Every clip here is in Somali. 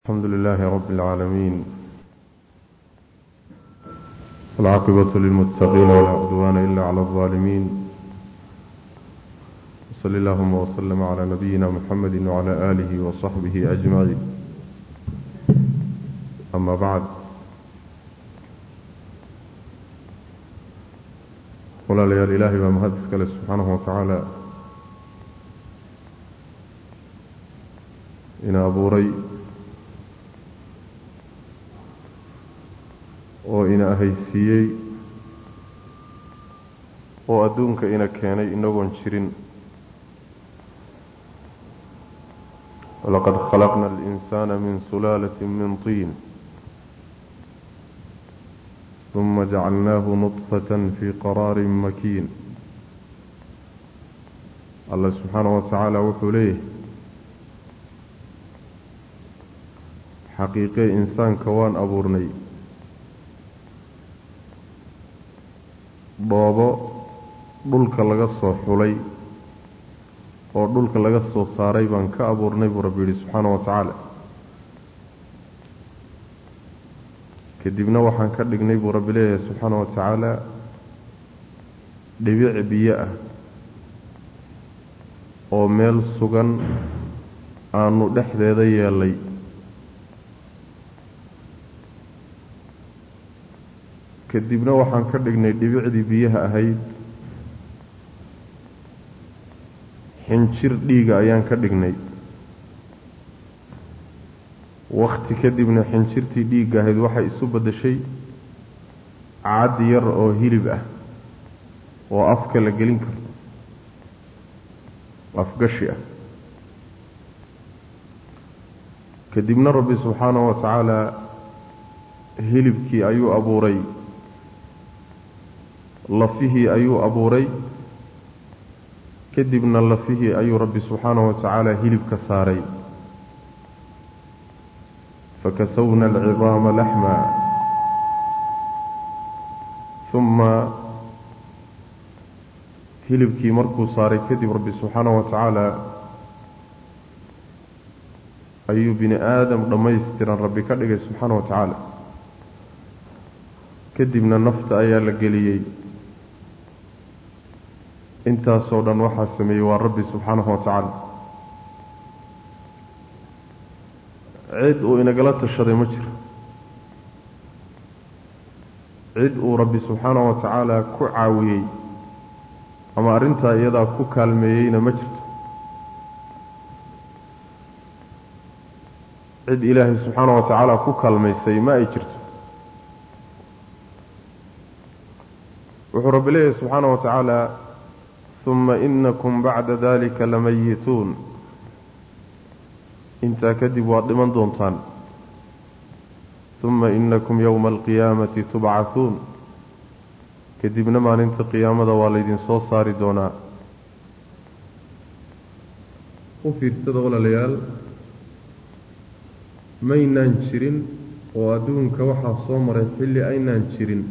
الحمد لله رب العالمين والعاقبة للمتقين ولا عدوان إلا على الظالمين وصل اللهم وسلم على نبينا محمد وعلى آله وصحبه أجمعين أما بعد ولا ليال إلهي ومهدسك له سبحانه وتعالى إن أبو ري oo ina ahaysiiyey oo adduunka ina keenay inagoon jirin walaqad khalaqna alinsaana min sulaalatin min tiin uma jacalnaahu nudfatan fii qaraarin makiin allah subxaanahu wa tacaala wuxuu leeyahay xaqiiqee insaanka waan abuurnay dhoobo dhulka laga soo xulay oo dhulka laga soo saaray baan ka abuurnay buu rabbi yidhi subxaana wa tacaala kadibna waxaan ka dhignay buu rabbi leeyahay subxaana wa tacaala dhibic biyo ah oo meel sugan aanu dhexdeeda yeelay kadibna waxaan ka dhignay dhibicdii biyaha ahayd xinjir dhiiga ayaan ka dhignay wakhti kadibna xinjirtii dhiigga ahayd waxay isu beddeshay cad yar oo hilib ah oo afka la gelin karo afgashi ah kadibna rabbi subxaanahu wa tacaala hilibkii ayuu abuuray lafihii ayuu abuuray kadibna lafihii ayuu rabbi subxaanahu wa tacaala hilibka saaray fakasawna alcidaama laxma uma hilibkii markuu saaray kadib rabbi subxaanahu wa tacaala ayuu bini aadam dhammaystiran rabbi ka dhigay subxaana wa tacaala kadibna nafta ayaa la geliyey intaasoo dhan waxaa sameeyey waa rabbi subxaanahu wa tacaala cid uu inagala tashaday ma jiro cid uu rabbi subxaanahu wa tacaala ku caawiyey ama arrintaa iyadaa ku kaalmeeyeyna ma jirto cid ilaahay subxaanahu wa tacaala ku kaalmaysay ma ay jirto wuxuu rabbi leeyahay subxaanahu wa tacaala uma inakum bacda dalika lamayituun intaa kadib waad dhiman doontaan uma inakum yowma alqiyaamati tubcahuun kadibna maalinta qiyaamada waa laydin soo saari doonaa u fiirsada walaalayaal maynaan jirin oo adduunka waxaa soo maray xilli aynaan jirin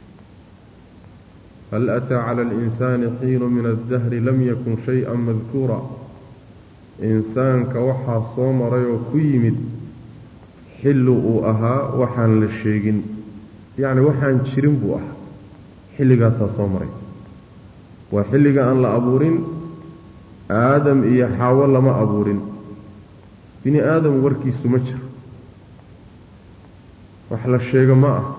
hal ataa cala alinsaani xiinu min addahri lam yakun shay-an madkuura insaanka waxaa soo maray oo ku yimid xilli uu ahaa waxaan la sheegin yacni waxaan jirin buu ahaa xilligaasaa soo maray waa xilliga aan la abuurin aadam iyo xaawo lama abuurin bini aadam warkiisu ma jiro wax la sheego ma ah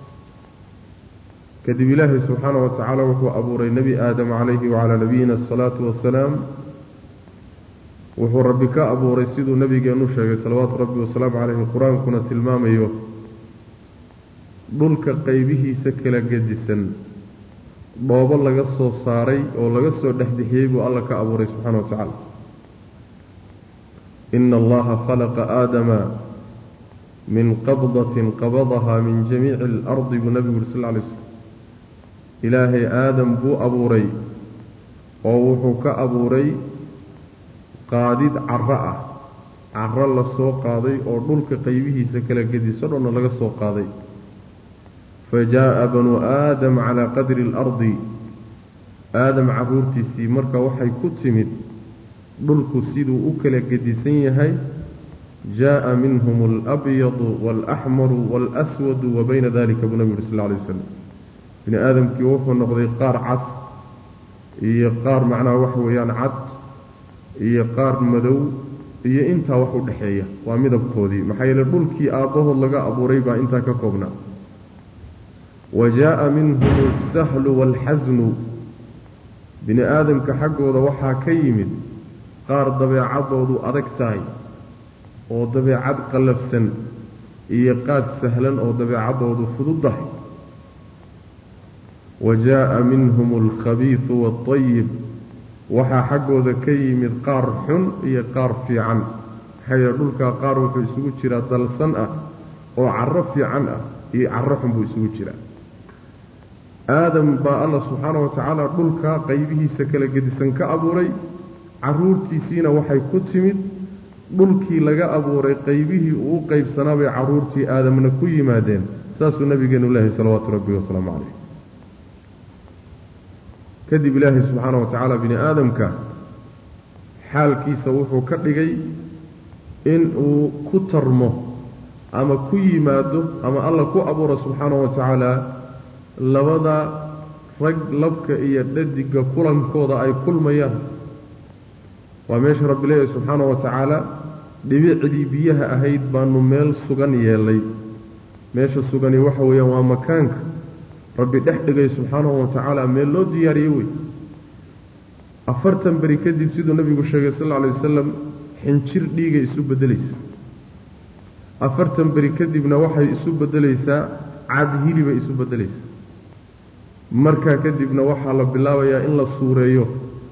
kadib ilaahay subxaana wa tacaala wuxuu abuuray nebi aadam calayhi wacalaa nabiyina asalaatu wasalaam wuxuu rabbi ka abuuray siduu nebigeennu sheegay salawaatu rabbi wasalaamu caleyhi qur-aankuna tilmaamayo dhulka qaybihiisa kala gedisan dhoobo laga soo saaray oo laga soo dhexbixiyey buu alla ka abuuray subxaana wa tacaala ina allaha khalaqa aadama min qabdatin qabadaha min jamiici alardi buu nebigu yuri sal lla alay slm ilaahay aadam buu abuuray oo wuxuu ka abuuray qaadid caro ah caro la soo qaaday oo dhulka qaybihiisa kala gediso dhanna laga soo qaaday fa jaa'a banuu aadam calaa qadri alardi aadam carruurtiisii marka waxay ku timid dhulku siduu u kala gedisan yahay jaaءa minhum alabyadu waalaxmaru waalaswadu wa bayna dalika buu nabigu yuri sal alay wasalam bini aadamkii wuxuu noqday qaar cad iyo qaar macnaha waxa weeyaan cad iyo qaar madow iyo intaa wax u dhexeeya waa midabkoodii maxaa yeele dhulkii aabbahood laga abuuray baa intaa ka koobnaa wa jaaءa minhum alsahlu waalxasnu bini aadamka xaggooda waxaa ka yimid qaar dabeecadoodu adag tahay oo dabeecad qallafsan iyo qaad sahlan oo dabeecadoodu fududdahay wa jaaءa minhum alkhabiisu waaطayib waxaa xaggooda ka yimid qaar xun iyo qaar fiican maxaa yeele dhulkaa qaar wuxuu isugu jiraa dalsan ah oo carro fiican ah iyo carro xun buu isugu jiraa aadam baa alla subxaana wa tacaala dhulkaa qaybihiisa kala gedisan ka abuuray carruurtiisiina waxay ku timid dhulkii laga abuuray qaybihii uu u qaybsanaa bay carruurtii aadamna ku yimaadeen saasuu nabigeenu leehay salawaatu rabbi wasalaamu calayh kadib ilaahay subxaana wa tacaala bini aadamka xaalkiisa wuxuu ka dhigay in uu ku tarmo ama ku yimaado ama alla ku abuuro subxaana wa tacaala labada rag labka iyo dhadigga kulankooda ay kulmayaan waa meesha rabbi leeyahy subxaana wa tacaala dhibicdii biyaha ahayd baanu meel sugan yeelay meesha sugani waxa weeyaan waa makaanka rabbi dhex dhigay subxaanahu wa tacaala meel loo diyaariyey wey afartan beri kadib siduu nabigu sheegay sal alla alay wasalam xinjir dhiigay isu beddelaysaa afartan beri kadibna waxay isu beddelaysaa cad hilibay isu beddelaysaa markaa kadibna waxaa la bilaabayaa in la suureeyo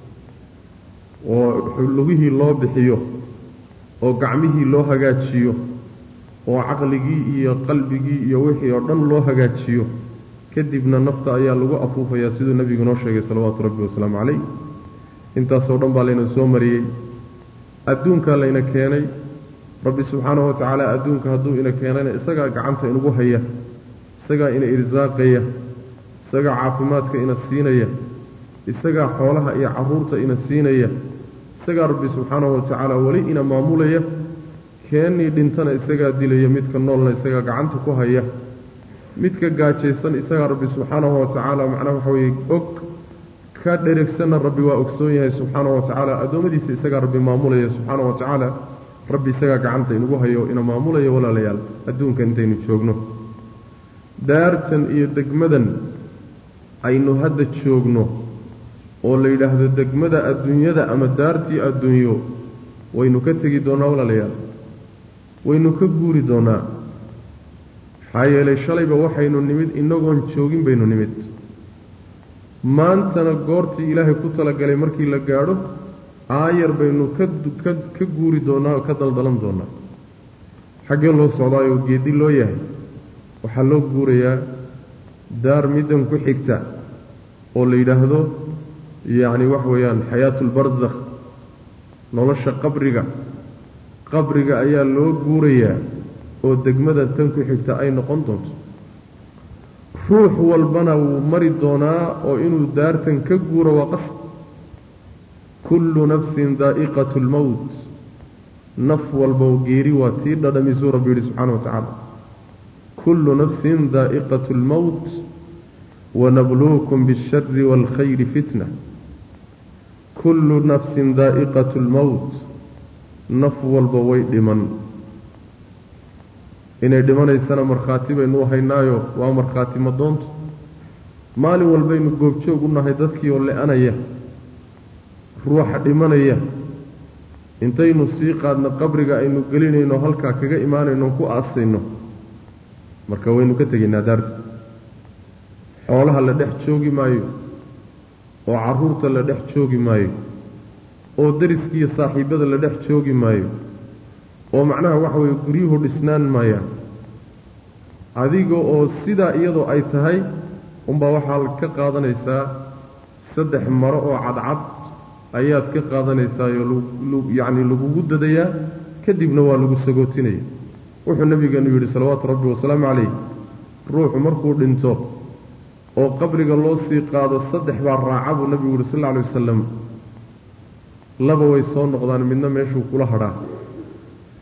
oo lugihii loo bixiyo oo gacmihii loo hagaajiyo oo caqligii iyo qalbigii iyo wixii oo dhan loo hagaajiyo kadibna nafta ayaa lagu afuufayaa siduu nebigu noo sheegay salawaatu rabbi wasalaamu calayh intaasoo dhan baa layna soo mariyey adduunkaa layna keenay rabbi subxaanahu wa tacaala adduunka hadduu ina keenayna isagaa gacanta inugu haya isagaa ina irsaaqaya isagaa caafimaadka ina siinaya isagaa xoolaha iyo carruurta ina siinaya isagaa rabbi subxaanahu wa tacaala weli ina maamulaya keennii dhintana isagaa dilaya midka noolna isagaa gacanta ku haya midka gaajaysan isagaa rabbi subxaanahu wa tacaala macnaha waxa weeye og ka dheregsanna rabbi waa ogsoon yahay subxaanahu wa tacaala addoommadiisa isagaa rabbi maamulaya subxaanahu wa tacaala rabbi isagaa gacanta inugu hayo ina maamulaya walaalayaal adduunka intaynu joogno daartan iyo degmadan aynu hadda joogno oo la yidhaahdo degmada adduunyada ama daartii adduunyo waynu ka tegi doonnaa walaalayaal waynu ka guuri doonnaa maxaa yeelay shalayba waxaynu nimid inagoon joogin baynu nimid maantana goortii ilaahay ku talagalay markii la gaadho aayar baynu ka ka guuri doonnaa oo ka daldalan doonnaa xaggee loo socdaayoo geedi loo yahay waxaa loo guurayaa daar middan ku xigta oo la yidhaahdo yacni waxa weeyaan xayaatulbarsakh nolosha qabriga qabriga ayaa loo guurayaa oo degmada tan ku xigta ay noqon doonto ruux walbana wuu mari doonaa oo inuu daartan ka guuro waa qasab kullu nafsin daa'iqatu lmowt naf walbow geeri waa tii dhadhamisuu rabbi yidhi subxana wa tacaala kullu nafsin daa'iqatu lmowt wanabluukum biاlshari wاlkhayri fitna kullu nafsin daa'iqatu lmowt naf walba way dhiman inay dhimanaysana markhaati baynu u haynaayo waa markhaati madoonto maalin walbaynu goobjoog u nahay dadkii oo le-anaya ruuxa dhimanaya intaynu sii qaadno qabriga aynu gelinayno halkaa kaga imaanayno ku aasayno marka waynu ka tegaynaa daarta xoolaha la dhex joogi maayo oo carruurta la dhex joogi maayo oo dariskiiyo saaxiibbada la dhex joogi maayo oo macnaha waxa weeye guryuhu dhisnaan maayaan adiga oo sidaa iyadoo ay tahay unbaa waxaad ka qaadanaysaa saddex maro oo cadcad ayaad ka qaadanaysaayoo yacni lagugu dadayaa kadibna waa lagu sagootinaya wuxuu nabigeenu yidhi salawaatu rabbi wasalaamu calayh ruuxu markuu dhinto oo qabriga loo sii qaado saddex baa raaca buu nabigu yihi sal alla alay wasalam laba way soo noqdaan midna meeshuu kula hadhaa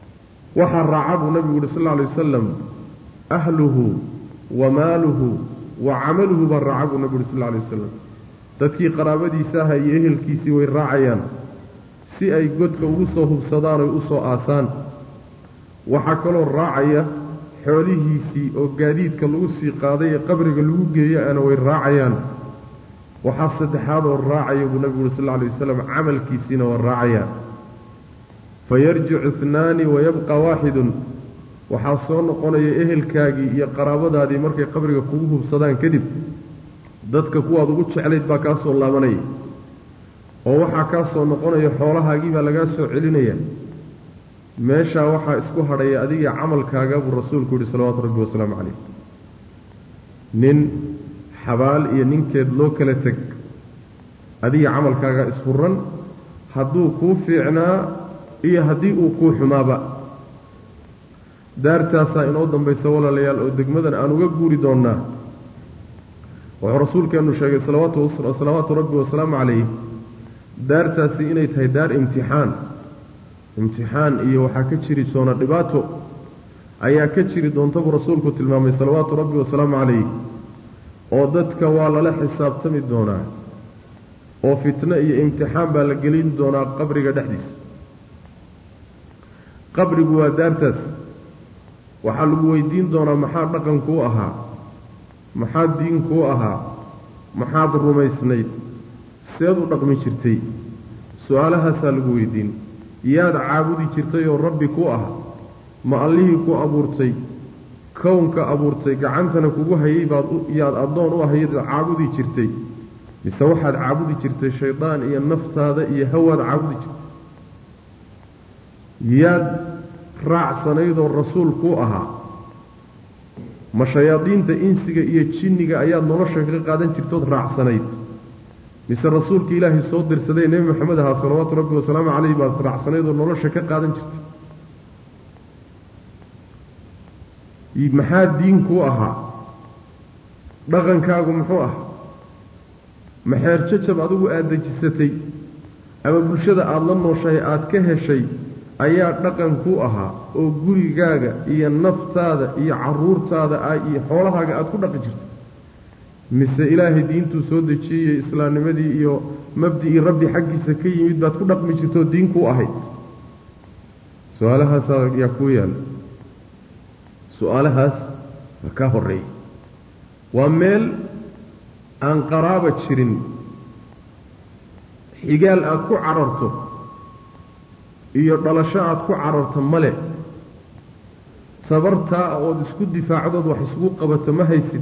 waxaa raaca buu nabigu yuhi sal lla alay wasalam ahluhu wa maaluhu wa camaluhu baa raaca buu nabigu yuhi sal lla alay wasalam dadkii qaraabadiisa aha iyo ehelkiisii way raacayaan si ay godka ugu soo hubsadaan oy u soo aasaan waxaa kaloo raacaya xoolihiisii oo gaadiidka lagu sii qaaday ee qabriga lagu geeyo ana way raacayaan waxaa saddexaad oo raacaya buu nabigu uri sal lla alay wasalam camalkiisiina waa raacaya fayarjicu itnaani wayabqa waaxidun waxaa soo noqonaya ehelkaagii iyo qaraabadaadii markay qabriga kugu hubsadaan kadib dadka kuwaad ugu jeclayd baa kaa soo laabanaya oo waxaa kaa soo noqonaya xoolahaagii baa lagaa soo celinaya meeshaa waxaa isku hadhaya adiga camalkaaga buu rasuulku yihi salawaatu rabbi wasalaamu calayh nin xabaal iyo ninkeed loo kala teg adiga camalkaaga isfuran hadduu kuu fiicnaa iyo haddii uu kuu xumaaba daartaasaa inoo dambaysa walaalayaal oo degmadan aan uga guuri doonnaa wuxuu rasuulkeennu sheegay salawaatu rabbi wasalaamu calayh daartaasi inay tahay daar imtixaan imtixaan iyo waxaa ka jiri doona dhibaato ayaa ka jiri doonta buu rasuulku tilmaamay salawaatu rabbi wasalaamu calayh oo dadka waa lala xisaabtami doonaa oo fitno iyo imtixaan baa la gelin doonaa qabriga dhexdiisa qabrigu waa daartaas waxaa lagu weydiin doonaa maxaa dhaqankuu ahaa maxaad diinkuu ahaa maxaad rumaysnayd seed u dhaqmi jirtay su-aalahaasaa lagu weydiin yaad caabudi jirtay oo rabbi ku ah ma allihii ku abuurtay kownka abuurtay gacantana kugu hayay baad yaad addoon u ahayd caabudi jirtay mise waxaad caabudi jirtay shaydaan iyo naftaada iyo hawaad caabudi jirtay yaad raacsanaydoo rasuul ku ahaa ma shayaadiinta insiga iyo jinniga ayaad nolosha ka qaadan jirtood raacsanayd mise rasuulka ilaahay soo dirsaday nebi maxamed ahaa salawaatu rabbi wasalaamu caleyh baad raacsanayd oo nolosha ka qaadan jirtay maxaa diinkuu ahaa dhaqankaagu muxuu ah maxeer jajab adigu aada dejisatay ama bulshada aada la nooshahay aada ka heshay ayaa dhaqan ku ahaa oo gurigaaga iyo naftaada iyo caruurtaada iyo xoolahaaga aada ku dhaqi jirto mise ilaahay diintuu soo dejiyey islaamnimadii iyo mabdicii rabbi xaggiisa ka yimid baad ku dhaqmi jirtoo diin kuu ahayd su-aalahaasaa yaa kuu yaala su-aalahaas waa kaa horreeyey waa meel aan qaraaba jirin xigaal aada ku cararto iyo dhalasho aada ku cararto male tabartaa ood isku difaacdood wax isugu qabato ma haysid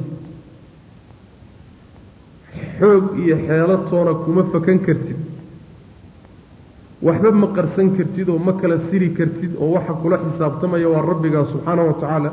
xoog iyo xeelatoona kuma fakan kartid waxba ma qarsan kartid oo ma kala siri kartid oo waxa kula xisaabtamaya waa rabbigaa subxaana wa tacaala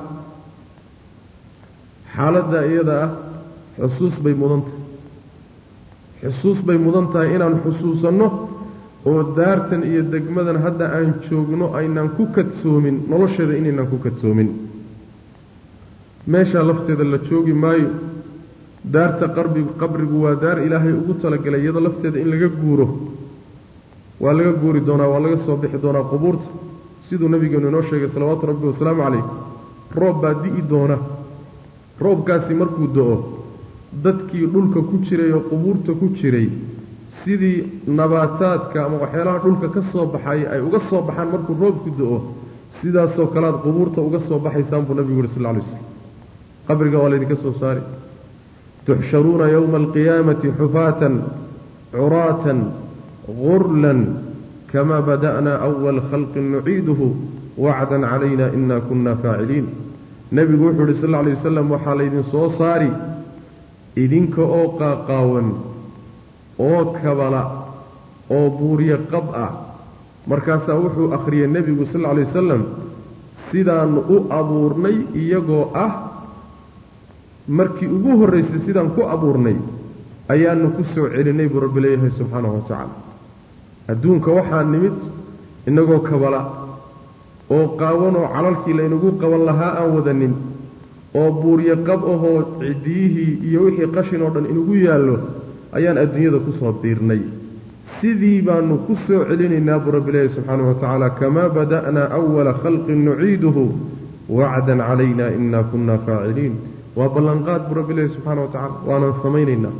xaaladda iyada ah xusuus bay mudan tahay xusuus bay mudan tahay inaan xusuusanno oo daartan iyo degmadan hadda aan joogno aynaan ku kadsoomin nolosheeda inaynaan ku kadsoomin meeshaa lafteeda la joogi maayo daarta qarbigu qabrigu waa daar ilaahay ugu talagalay iyadoo lafteeda in laga guuro waa laga guuri doonaa waa laga soo bixi doonaa qubuurta siduu nabigeenu inoo sheegay salawaatu rabbi wasalaamu calayh roob baa di'i doona roobkaasi markuu do-o dadkii dhulka ku jiray oo qubuurta ku jiray sidii nabaataadka ama waxyaalaha dhulka ka soo baxay ay uga soo baxaan markuu roobku do-o sidaasoo kalead qubuurta uga soo baxaysaan buu nabigu yuhi sal lla alay slam qabriga waa laydinka soo saari tuxsharuuna yowma alqiyaamati xufaatan curaatan gurlan kama bada'naa awal khalqin nuciiduhu wacdan calayna ina kunna faaciliin nebigu wuxuu yidhi sal lla alay wasalam waxaa laydin soo saari idinka oo qaaqaawan oo kabala oo buuryo qab ah markaasaa wuxuu akhriyey nebigu sal lla alay wasalam sidaannu u abuurnay iyagoo ah markii ugu horraysay sidaan ku abuurnay ayaanu ku soo celinay buu rabbi leeyahay subxaanahu wa tacaala adduunka waxaa nimid innagoo kabala oo qaawanoo calalkii laynagu qaban lahaa aan wadanin oo buuryo qab ahoo cidiyihii iyo wixii qashin oo dhan inagu yaallo ayaan adduunyada ku soo diirnay sidii baanu ku soo celinaynaa buu rabbi ilaahi subxaanahu wa tacaala kamaa bada'naa awala khalqin nuciiduhu wacdan calayna inaa kunna faaciliin waa ballanqaad buu rabbi ilaahi subxaana wa tacala waanaan samaynaynaa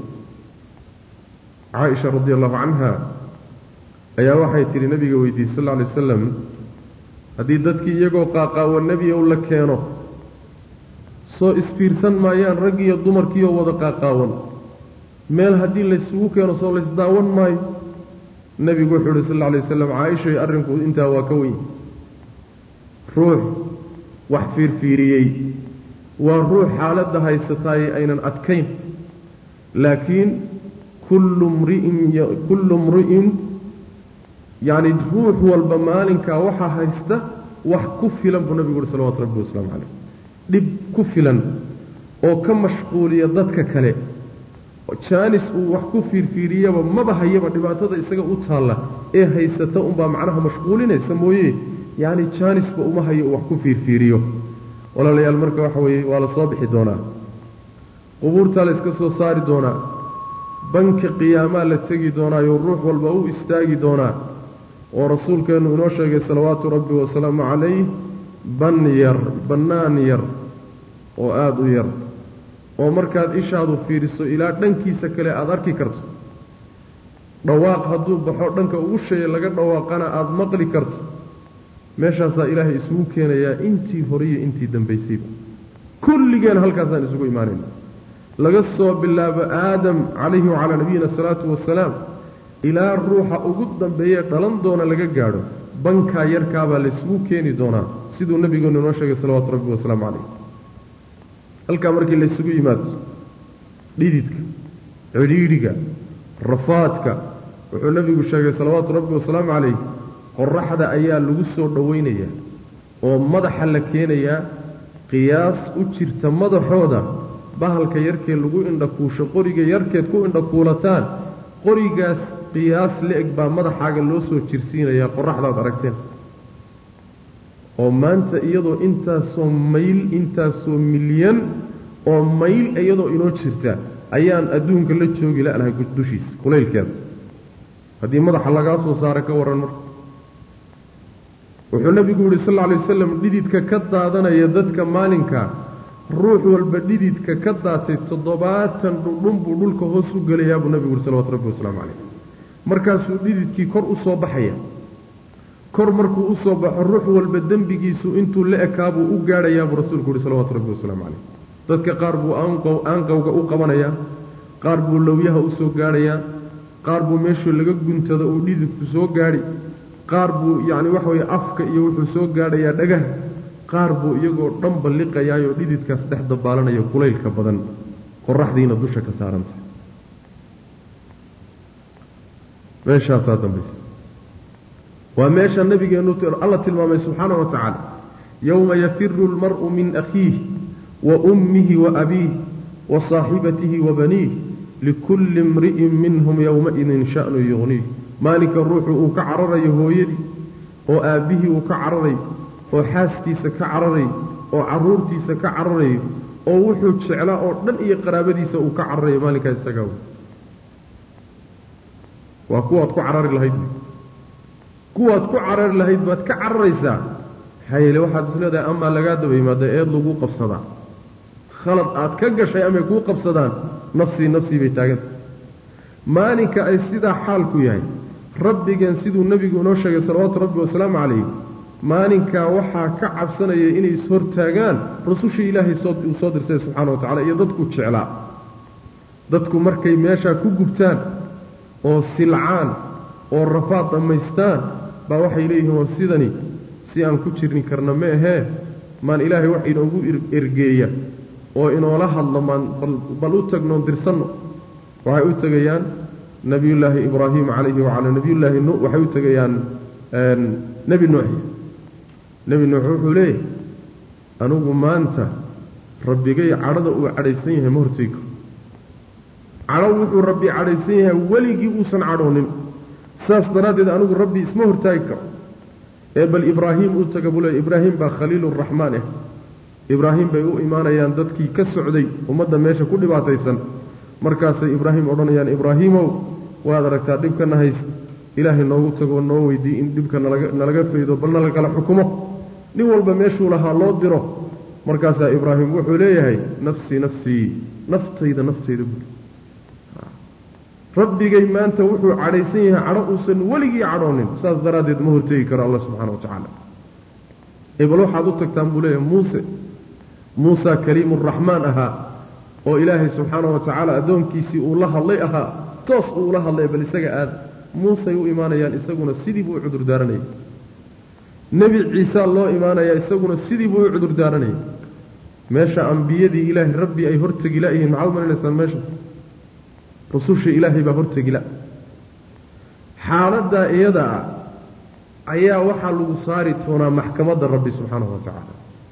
caaisha radi allahu canha ayaa waxay tidhi nabiga weydiiyey sal lla alay wasalam haddii dadkii iyagoo qaaqaawa nebiyow la keeno soo isfiirsan maayaan rag iyo dumarkiioo wada qaaqaawan meel haddii laysugu keeno soo laysdaawan maayo nebigu wuxuu uhi sal alla alay wasalam caaishay arrinku intaa waa ka weyn ruux wax fiirfiiriyey waa ruux xaaladda haysataaye aynan adkayn laakiin kullu mri'in kullu mri'in yacni ruux walba maalinkaa waxaa haysta wax ku filan buu nabigu uhi salawatu rabbi wasalaamu caleyh dhib ku filan oo ka mashquuliya dadka kale jaanis uu wax ku fiirfiiriyaba maba hayaba dhibaatada isaga u taalla ee haysata unbaa macnaha mashquulinaysa mooye yacni jaanisba uma hayo uu wax ku fiirfiiriyo walaalayaal marka waxa weeye waa la soo bixi doonaa qubuurtaa la iska soo saari doonaa banka qiyaamaa la tegi doonaayo ruux walba u istaagi doonaa oo rasuulkeennu inoo sheegay salawaatu rabbi wasalaamu calayh ban yar bannaan yar oo aada u yar oo markaad ishaadu fiiriso ilaa dhankiisa kale aada arki karto dhawaaq hadduu baxo dhanka ugu sheeye laga dhawaaqana aada maqli karto meeshaasaa ilaahay isugu keenayaa intii horiyo intii dambaysayba kulligeen halkaasaan isugu imaanayna laga soo bilaabo aadam calayhi wacalaa nabiyina asalaatu wasalaam ilaa ruuxa ugu dambeeye dhalan doona laga gaadho bankaa yarkaabaa laysugu keeni doonaa siduu nabigeenu inoo sheegay salawaatu rabbi wasalaamu calayh halkaa markii laysugu yimaado dhididka cidhiidhiga rafaadka wuxuu nebigu sheegay salawaatu rabbi wasalaamu calayh qoraxda ayaa lagu soo dhowaynayaa oo madaxa la keenayaa qiyaas u jirta madaxooda bahalka yarkee lagu indhakuusho qoriga yarkeed ku indhakuulataan qorigaas qiyaas la-eg baa madaxaaga loo soo jirsiinayaa qoraxdaad aragteen oo maanta iyadoo intaasoo mayl intaasoo milyan oo mayl iyadoo inoo jirta ayaan adduunka la joogi la'nahay dushiisa kulaylkeeda haddii madaxa lagaa soo saara ka warran marka wuxuu nebigu yidhi sal alla alay wasalam dhididka ka daadanaya dadka maalinka ruux walba dhididka ka daatay toddobaatan dhudhun buu dhulka hoos u gelayaa buu nebigu yidhi salawatu rabbi wasalaamu calayh markaasuu dhididkii kor u soo baxaya kor markuu u soo baxo ruux walba dembigiisu intuu la ekaabuu u gaadhayaa buu rasuulku yihi salawaatu rabbi wasalaamu calayh dadka qaar buu aanqow aanqowga u qabanayaa qaar buu lowyaha u soo gaadhayaa qaar buu meeshuu laga guntado uu dhididku soo gaadhi qaar buu yacni waxa weye afka iyo wuxuu soo gaadhayaa dhagaha qaar buu iyagoo dhan balliqayaayoo dhididkaas dhex dabaalanayo kulaylka badan qoraxdiina dusha ka saarantay meeshaasaa dambaysa waa meesha nabigeennu alla tilmaamay subxaana wa tacaala yowma yafiru almar'u min akhiih wa ummihi wa abiih wa saaxibatihi wa baniih likulli imri'in minhum yowmaidin sha'nu yuqniih maalinka ruuxu uu ka cararayo hooyadii oo aabbihii uu ka cararay oo xaaskiisa ka cararay oo carruurtiisa ka cararayo oo wuxuu jeclaa oo dhan iyo qaraabadiisa uu ka cararayo maalinkaa isagaa wey waa kuwaad ku carari lahayd kuwaad ku carari lahayd baad ka cararaysaa maxaa yeele waxaad is leedahay amaa lagaa daba yimaada eed lagu qabsadaa khalad aad ka gashay amay kuu qabsadaan nafsii nafsii bay taaganta maalinka ay sidaa xaalku yahay rabbigeen siduu nebigu inoo sheegay salawaatu rabbi wasalaamu calayh maalinkaa waxaa ka cabsanaya inay ishortaagaan rusushii ilaahay uu soo dirsay subxaana wa tacala iyo dadku jeclaa dadku markay meeshaa ku gubtaan oo silcaan oo rafaad dhammaystaan baa waxay leeyihiin war sidani si aan ku jirni karna ma ahee maan ilaahay wax inoogu ergeeya oo inoola hadlo maan bal u tagnoon dirsanno waxay u tegayaan nebiyullaahi ibraahim calayhi wacalaa nebiyullaahi nu waxay u tegayaan nebi nuuxi nebi nuux wuxuu leeyahay anigu maanta rabbigay cadhada uu cadhaysan yahay ma hortegi karo cadho wuxuu rabbi cadhaysan yahay weligii uusan cadhoonin saas daraaddeed anigu rabbi isma hortaagi karo ee bal ibraahim u taga buu leey ibraahim baa khaliiluraxmaan ah ibraahim bay u imaanayaan dadkii ka socday ummadda meesha ku dhibaataysan markaasay ibraahim odhanayaan ibraahiimow waad aragtaa dhibkana hayst ilaahay noogu tagoo noo weydiiy in dhibka nalaga nalaga faydo bal nalagala xukumo nin walba meeshuu lahaa loo diro markaasaa ibraahim wuxuu leeyahay nafsii nafsii naftayda naftayda buuri rabbigay maanta wuxuu cadhaysan yahay cadho uusan weligii cadhoonin saas daraaddeed ma hortegi karo alla subxana wa tacaala ebal waxaad u tagtaan buu leeyahay muuse muusa kaliimuraxmaan ahaa oo ilaahay subxaana wa tacaala addoonkiisii uu la hadlay ahaa toos uu ula hadlay bal isaga aad muusay u imaanayaan isaguna sidii buu u cudur daaranayay nebi ciisaa loo imaanayaa isaguna sidii buu u cudur daaranayay meesha ambiyadii ilaahay rabbi ay hortegi la-yihiin maxaad u malinaysaan meesha rususha ilaahay baa hortegila xaaladdaa iyada ah ayaa waxaa lagu saari doonaa maxkamadda rabbi subxaanahu wa tacaala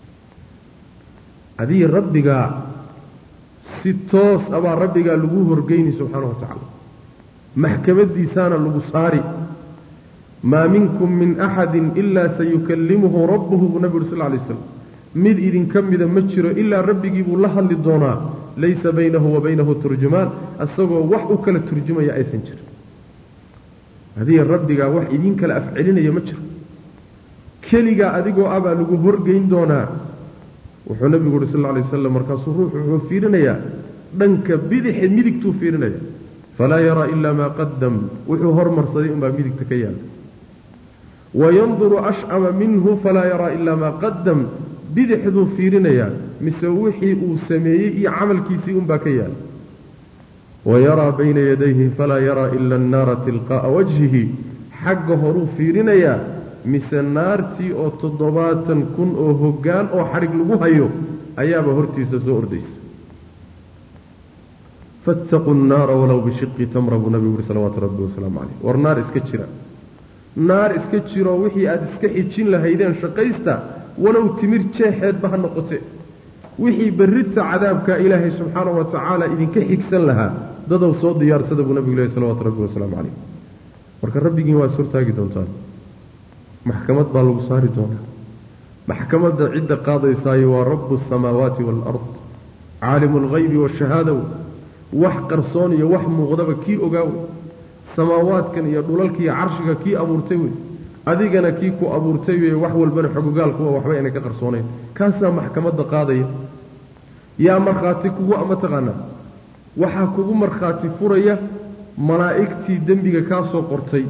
adii rabbigaa si toos abaa rabbigaa lagu horgeyni subxaana wa tacaala maxkamaddiisaana lagu saari maa minkum min axadin ilaa sayukallimuhu rabbuhu buu nabi uri sal lay slam mid idinka mida ma jiro ilaa rabbigii buu la hadli doonaa laysa baynahu wa baynahu turjumaan isagoo wax u kala turjumaya aysan jirin adii rabbigaa wax idiin kala afcelinaya ma jiro keligaa adigoo ah baa lagu horgeyn doonaa wuxuu nabigu uhi sal lay wasalam markaasuu ruuxu wuxuu fiirinayaa dhanka bidixe midigtuu fiirinaya falaa yaraa ilaa maa qadam wuxuu hormarsaday unbaa midigta ka yaala wayanduru ashcama minhu falaa yaraa ilaa maa qadam bidixduu fiirinayaa mise wixii uu sameeyey iyo camalkiisii unbaa ka yaala wayaraa bayna yadayhi falaa yaraa ila annaara tilqaa'a wajhihi xagga horuu fiirinayaa mise naartii oo toddobaatan kun oo hoggaan oo xadhig lagu hayo ayaaba hortiisa soo ordaysa fattaquu nnaara walow bishiqi tamra buu nabigu uhi salawaatu rabbi wasalaamu caleyh war naar iska jira naar iska jiroo wixii aada iska xijin lahaydeen shaqaysta walow timir jeexeedba ha noqote wixii berrita cadaabka ilaahay subxaanahu wa tacaala idinka xigsan lahaa dadow soo diyaarsada buu nabigu lehy salawatu rabbi wasalaamu caleyh marka rabbigiin waa is hortaagi doontaan maxkamad baa lagu saari doonaa maxkamadda cidda qaadaysaayo waa rabu asamaawaati waalard caalimu alghaybi waashahaadow wax qarsoon iyo wax muuqdaba kii ogaaw samaawaadkan iyo dhulalkiiyo carshiga kii abuurtay wey adigana kii ku abuurtay wey wax walbana xogogaalkuwa waxba inay ka qarsoonayn kaasaa maxkamadda qaadaya yaa markhaati kugu ama taqaanaa waxaa kugu markhaati furaya malaa'igtii dembiga kaa soo qortay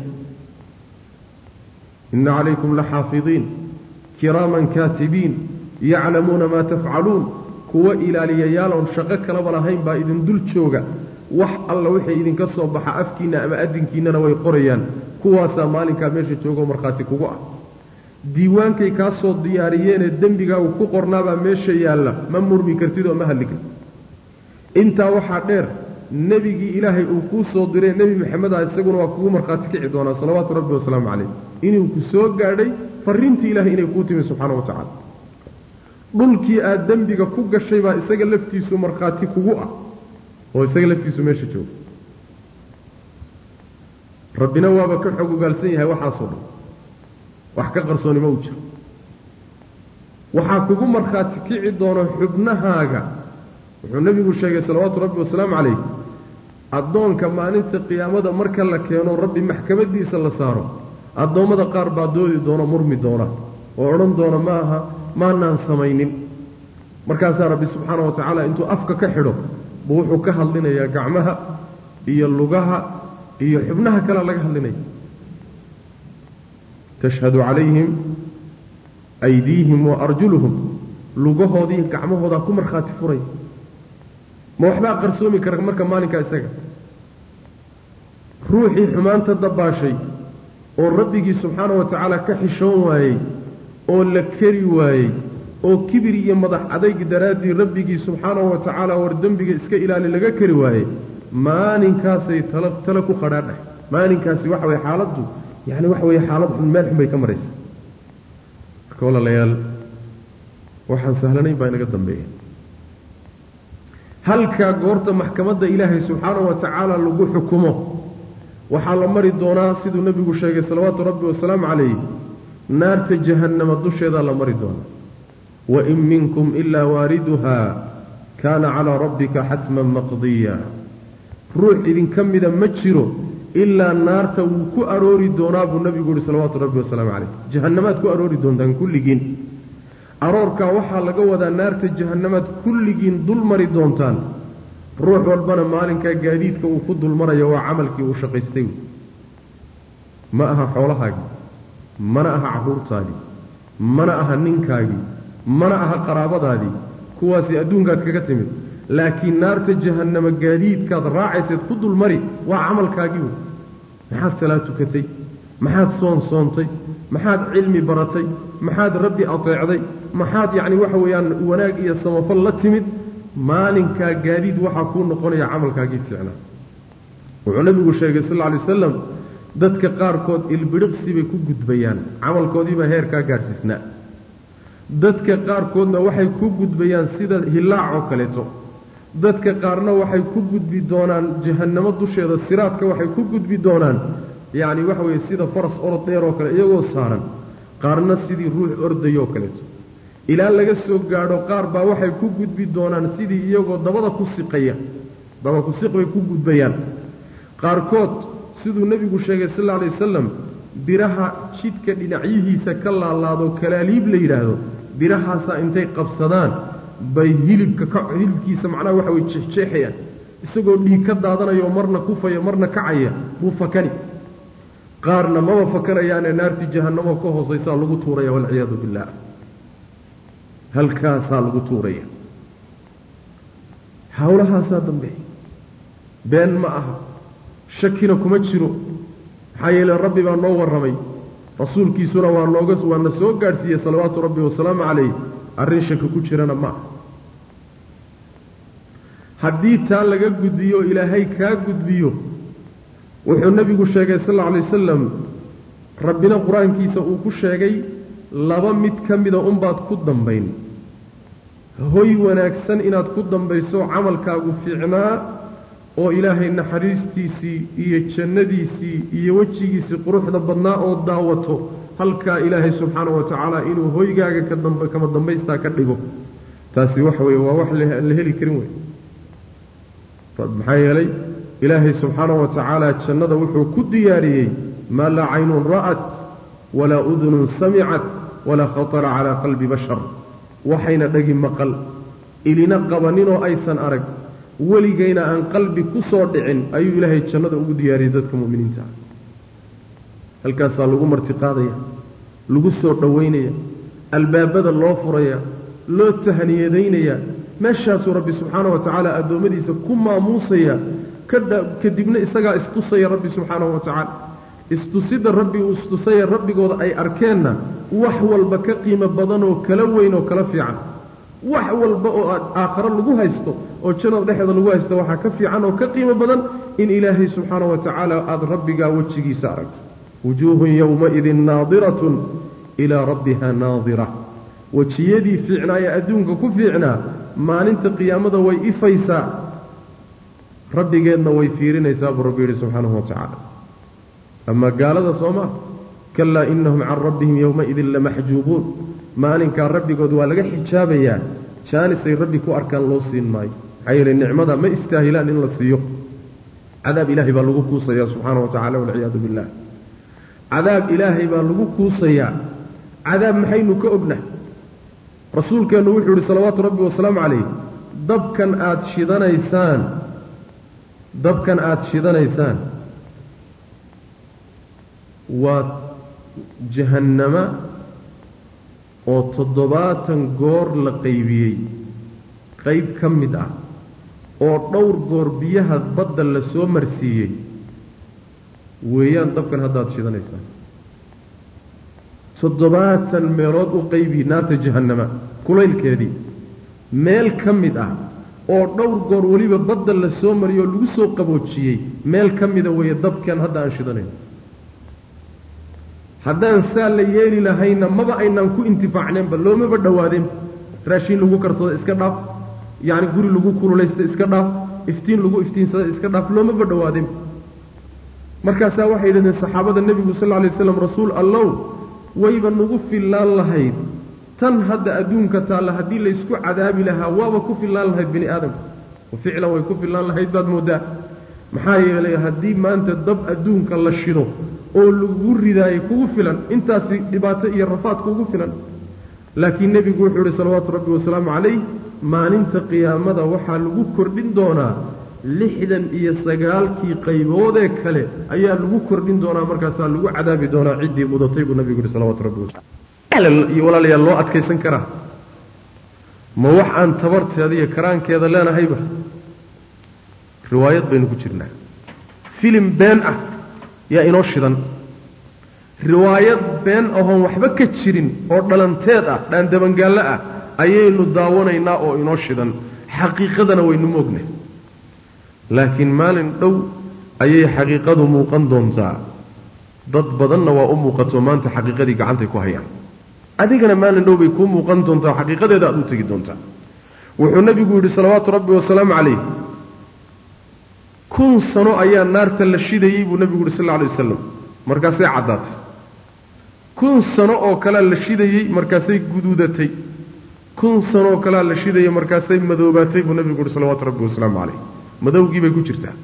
ina calaykum laxaafidiin kiraaman kaatibiin yaclamuuna maa tafcaluun kuwa ilaaliyayaal oon shaqo kalaba lahayn baa idin dul jooga wax alla wixii idinka soo baxa afkiinna ama adinkiinnana way qorayaan kuwaasaa maalinkaa meesha joogoo markhaati kugu ah diiwaankay kaa soo diyaariyeenee dembigaagu ku qornaabaa meesha yaalla ma murmi kartid oo ma hadli kartid intaa waxaa dheer nebigii ilaahay uu kuu soo diray nebi maxamed ah isaguna waa kugu markhaati kici doonaa salawaatu rabbi wasalaamu calayh inuu ku soo gaadhay farriintii ilahay inay kuu timi subxaana wa tacala dhulkii aad dembiga ku gashay baa isaga laftiisu markhaati kugu ah oo isaga laftiisu meesha jooga rabbina waaba ka xog ogaalsan yahay waxaasoo dhan wax ka qarsoonimo u jiro waxaa kugu markhaati kici doono xubnahaaga wuxuu nebigu sheegay salawaatu rabbi wasalaamu calayh addoonka maalinta qiyaamada marka la keeno rabbi maxkamadiisa la saaro addoommada qaar baa doodi doona murmi doona oo odhan doona ma aha maanaan samaynin markaasaa rabbi subxaana wa tacaala intuu afka ka xidho buu wuxuu ka hadlinayaa gacmaha iyo lugaha iyo xubnaha kalea laga hadlinaya tashhadu calayhim aydiihim wa arjuluhum lugahoodii gacmahoodaa ku markhaati furay ma waxbaa qarsoomi kara marka maalinkaa isaga ruuxii xumaanta dabbaashay oo rabbigii subxaana wa tacaala ka xishoon waayey oo la keri waayey oo kibir iyo madax adayg daraaddii rabbigii subxaanahu wa tacaala war dembiga iska ilaali laga keri waayey maalinkaasay tala tale ku qadhaadhahay maalinkaasi waxa weye xaaladdu yacni waxa weeye xaalad xun meel xun bay ka maraysa marka walaalayaal waxaan sahlanayn baa inaga dambeeya halkaa goorta maxkamadda ilaahay subxaanahu wa tacaala lagu xukumo waxaa la mari doonaa siduu nebigu sheegay salawaatu rabbi wasalaamu calayh naarta jahannama dusheedaa la mari doonaa wain minkum ilaa waariduha kaana calaa rabbika xatman maqdiya ruux idinka mida ma jiro ilaa naarta wuu ku aroori doonaa buu nabigu yihi salawaatu rabbi wasalaamu calayh jahannamaad ku aroori doontaan kulligiin aroorkaa waxaa laga wadaa naarta jahannamaad kulligiin dul mari doontaan ruux walbana maalinkaa gaadiidka uu ku dulmarayo waa camalkii uu shaqaystay ma aha xoolahaagii mana aha carruurtaadii mana aha ninkaagii mana aha qaraabadaadii kuwaasi adduunkaad kaga timid laakiin naarta jahannama gaadiidkaad raacayseed ku dulmari waa camalkaagii wey maxaad salaad tukatay maxaad soon soontay maxaad cilmi baratay maxaad rabbi ateecday maxaad yacni waxa weeyaan wanaag iyo samafal la timid maalinkaa gaadiid waxaa kuu noqonaya camalkaagii fiicnaa wuxuu nabigu sheegay sal lla alay wasalam dadka qaarkood ilbidhiqsi bay ku gudbayaan camalkoodiibaa heerkaa gaadhsiisnaa dadka qaarkoodna waxay ku gudbayaan sida hilaac oo kaleeto dadka qaarna waxay ku gudbi doonaan jahannamo dusheeda siraadka waxay ku gudbi doonaan yacni waxa weeye sida faras orod dheer oo kale iyagoo saaran qaarna sidii ruux ordayoo kaleeto ilaa laga soo gaadho qaar baa waxay ku gudbi doonaan sidii iyagoo dabada ku siqaya daba ku siq bay ku gudbayaan qaarkood siduu nebigu sheegay sal alla alay wasalam biraha jidhka dhinacyihiisa ka laalaado kalaaliib la yidhaahdo birahaasaa intay qabsadaan bay hilibka ka hilibkiisa macnaha waxa weye jeexjeexayaan isagoo dhiig ka daadanayo marna kufaya marna kacaya buu fakani qaarna maba fakanayaane naartii jahannamo ka hoosaysaa lagu tuuraya walciyaadu billah halkaasaa lagu tuuraya hawlahaasaa dambeeya been ma aha shakina kuma jiro maxaa yeele rabbi baa noo warramay rasuulkiisuna waa nooga waana soo gaadhsiiyey salawaatu rabbi wasalaamu calayh arrin shaki ku jirana ma aha haddii taa laga gudbiyo ilaahay kaa gudbiyo wuxuu nebigu sheegay sal alla alay wasalam rabbina qur-aankiisa uu ku sheegay laba mid ka mida unbaad ku dambayn hoy wanaagsan inaad ku dambayso camalkaagu fiicnaa oo ilaahay naxariistiisii iyo jannadiisii iyo wejigiisii quruxda badnaa oo daawato halkaa ilaahay subxaanahu wa tacaala inuu hoygaaga kama dambaystaa ka dhigo taasi waxa weeye waa wax la heli karin wey maxaa yeelay ilaahay subxaanahu wa tacaala jannada wuxuu ku diyaariyey maa laa caynun ra'at walaa udunun samicat walaa khatara calaa qalbi bashar waxayna dhegi maqal ilina qabaninoo aysan arag weligayna aan qalbi ku soo dhicin ayuu ilaahay jannada ugu diyaariyey dadka mu'miniinta ah halkaasaa lagu martiqaadaya lagu soo dhowaynaya albaabada loo furaya loo tahniyadaynaya meeshaasuu rabbi subxaanahu wa tacaala addoommadiisa ku maamuusaya kadibna isagaa istusaya rabbi subxaanahu wa tacaala istusidda rabbi uu istusaya rabbigooda ay arkeenna wax walba ka qiimo badan oo kala weyn oo kala fiican wax walba oo aad aakharo lagu haysto oo jannada dhexeeda lagu haysto waxaa ka fiican oo ka qiimo badan in ilaahay subxaana wa tacaala aada rabbigaa wejigiisa aragto wujuuhun yowmaidin naadiratun ilaa rabbiha naadira wejiyadii fiicnaa ee adduunka ku fiicnaa maalinta qiyaamada way ifaysaa rabbigeedna way fiirinaysaa buu rabbi yidhi subxaanahu wa tacaala amaa gaalada soo maa kalaa inahum can rabbihim yowmaidin lamaxjuubuun maalinkaa rabbigood waa laga xijaabayaa jaanisay rabbi ku arkaan loo siin maayo maxaa yeele nicmada ma istaahilaan in la siiyo cadaab ilaahay baa lagu kuusayaa subxaana wa tacala walciyaadu billah cadaab ilaahay baa lagu kuusayaa cadaab maxaynu ka ogna rasuulkeennu wuxuu yidhi salawaatu rabbi wasalaamu calayh dabkan aada shidanaysaan dabkan aada shidanaysaan waa jahannama oo toddobaatan goor la qaybiyey qayb ka mid ah oo dhowr goor biyaha badda la soo marsiiyey weeyaan dabkan haddaad shidanaysaan toddobaatan meelood u qaybi naarta jahannama kulaylkeedii meel ka mid ah oo dhowr goor weliba badda la soo mariyoo lagu soo qaboojiyey meel ka mida weeye dabkan hadda aan shidanayno haddaan saa la yeeli lahayna maba aynaan ku intifaacneenba loomaba dhowaadeen raashiin lagu karsado iska dhaaf yacni guri lagu kululaysta iska dhaaf iftiin lagu iftiinsada iska dhaaf loomaba dhowaadeen markaasaa waxay yidhahdeen saxaabada nebigu sal alay waslam rasuul allow wayba nagu fillaan lahayd tan hadda adduunka taalla haddii laysku cadaabi lahaa waaba ku fillaan lahayd bini aadamka wa ficlan way ku fillaan lahayd baad mooddaa maxaa yeelay haddii maanta dab adduunka la shido oo lagu ridaayo kugu filan intaasi dhibaato iyo rafaad kugu filan laakiin nebigu wuxuu yihi salawaatu rabbi wasalaamu calayh maalinta qiyaamada waxaa lagu kordhin doonaa lixdan iyo sagaalkii qayboodee kale ayaa lagu kordhin doonaa markaasaa lagu cadaabi doonaa ciddii mudatay buu nabigu yihi salawatu rabbi wasalam iyo walaalayaal loo adkaysan karaa ma wax aan tabarteeda iyo karaankeeda leenahayba riwaayad baynu ku jirnaa filim been ah yaa inoo shidan riwaayad been ahoon waxba ka jirin oo dhalanteed ah dhaandabangaallo ah ayaynu daawanaynaa oo inoo shidan xaqiiqadana waynu moogna laakiin maalin dhow ayay xaqiiqadu muuqan doontaa dad badanna waa u muuqato maanta xaqiiqadii gacantay ku hayaan adigana maalin dhow bay kuu muuqan doontaa xaqiiqadeeda aad u tegi doontaa wuxuu nebigu yidhi salawaatu rabbi wasalaamu calayh kun sano ayaa naarta la shidayey buu nebigu yidhi sal alla alay wasalam markaasay caddaatay kun sano oo kalea la shidayey markaasay guduudatay kun sano oo kalea la shidayey markaasay madoobaatay buu nebigu yidhi salawaatu rabbi wasalaamu calayh madowgii bay ku jirtaa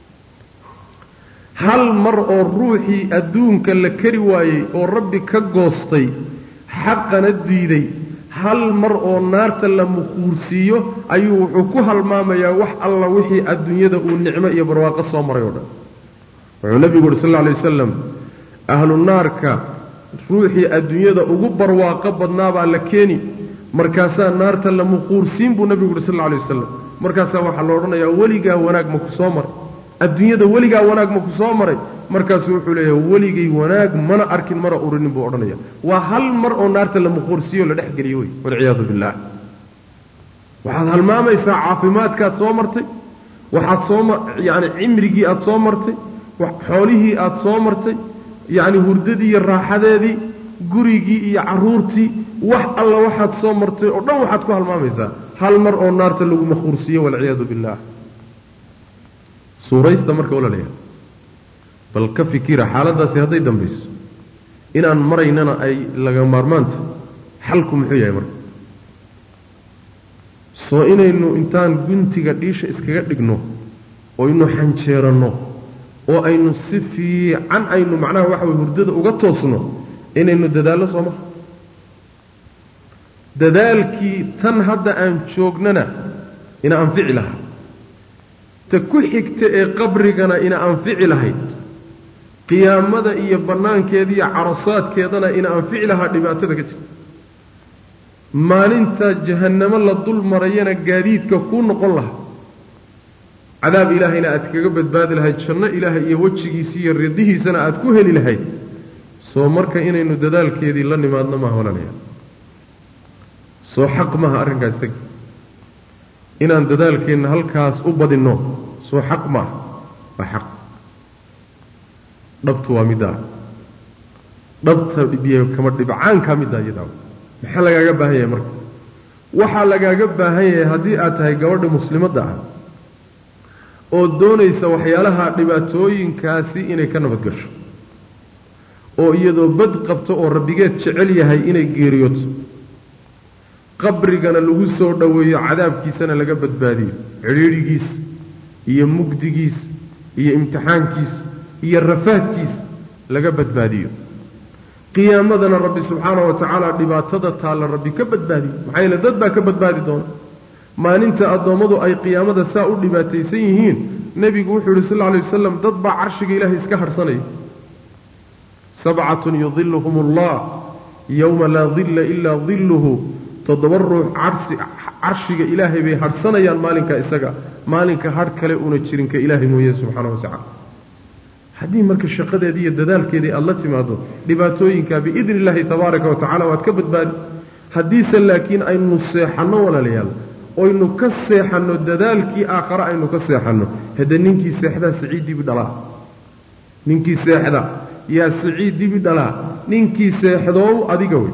hal mar oo ruuxii adduunka la kari waayey oo rabbi ka goostay xaqana diiday hal mar oo naarta la muquursiiyo ayuu wuxuu ku halmaamayaa wax alla wixii adduunyada uu nicmo iyo barwaaqo soo maray oo dhan wuxuu nebigu uhi sal alla alay wasalam ahlu naarka ruuxii adduunyada ugu barwaaqo badnaabaa la keeni markaasaa naarta la muquursiin buu nebigu uhi sal alla alay wasalam markaasaa waxaa la odhanayaa weligaa wanaag ma ku soo maray adduunyada weligaa wanaag ma ku soo maray markaasuu wuxuu leeyahay weligay wanaag mana arkin mana urinin buu odhanaya waa hal mar oo naarta la muquursiiyo la dhex geliyo wey walciyaadu billaah waxaad halmaamaysaa caafimaadkaad soo martay waxaad soo yacni cimrigii aad soo martay xoolihii aad soo martay yacni hurdadii iyo raaxadeedii gurigii iyo carruurtii wax alla waxaad soo martay oo dhan waxaad ku halmaamaysaa hal mar oo naarta lagu maquursiiyo walciyaadu billaah suuraysta marka olalayaa bal ka fikira xaaladdaasi hadday dambayso inaan maraynana ay laga maarmaanta xalku muxuu yahay marka soo inaynu intaan guntiga dhiisha iskaga dhigno oynu xanjeeranno oo aynu si fiican aynu macnaha waxa way hurdada uga toosno inaynu dadaallo soo maha dadaalkii tan hadda aan joognana ina anfici lahaa ta ku xigta ee qabrigana ina anfici lahayd qiyaamada iyo bannaankeeda iyo carasaadkeedana ina anfici lahaa dhibaatada ka jirta maalinta jahannamo la dul marayana gaadiidka kuu noqon lahaa cadaab ilaahayna aad kaga badbaadi lahayd janno ilaahay iyo wejigiisa iyo ridihiisana aad ku heli lahayd soo marka inaynu dadaalkeedii la nimaadno maaha walaalaya soo xaq maaha arrinkaas teg inaan dadaalkeenna halkaas u badinno soo xaq maaha waa xaq dhabtu waa middaa dhabta biyo kama dhibcaankaa middaa iyadaa maxaa lagaaga baahan yahay marka waxaa lagaaga baahan yahay haddii aad tahay gabadha muslimadda ah oo doonaysa waxyaalaha dhibaatooyinkaasi inay ka nabadgasho oo iyadoo bad qabto oo rabbigeed jecel yahay inay geeriyooto qabrigana lagu soo dhoweeyo cadaabkiisana laga badbaadiyo cidhiidhigiis iyo mugdigiis iyo imtixaankiis iyo rafaadkiis laga badbaadiyo qiyaamadana rabbi subxaana wa tacaala dhibaatada taalla rabbi ka badbaadiyo maxaa yeele dad baa ka badbaadi doona maalinta addoommadu ay qiyaamada saa u dhibaataysan yihiin nebigu wuxuu yihi sal lla alay wasalam dad baa carshiga ilaahay iska hadhsanaya sabcatun yudiluhum allah yowma laa dilla ilaa dilluhu toddoba ruux carshiga ilaahay bay hadhsanayaan maalinka isaga maalinka hadh kale una jirinka ilaahay mooye subxaana wa tacala haddii marka shaqadeedii iyo dadaalkeedii aada la timaado dhibaatooyinka biidni illaahi tabaaraka wa tacala waad ka badbaadi haddiise laakiin aynu seexanno walaalayaal oynu ka seexanno dadaalkii aakhare aynu ka seexanno hadde ninkii seexdaa siciid dibi dhalaa ninkii seexda yaa siciid dibi dhalaa ninkii seexdoow adiga wey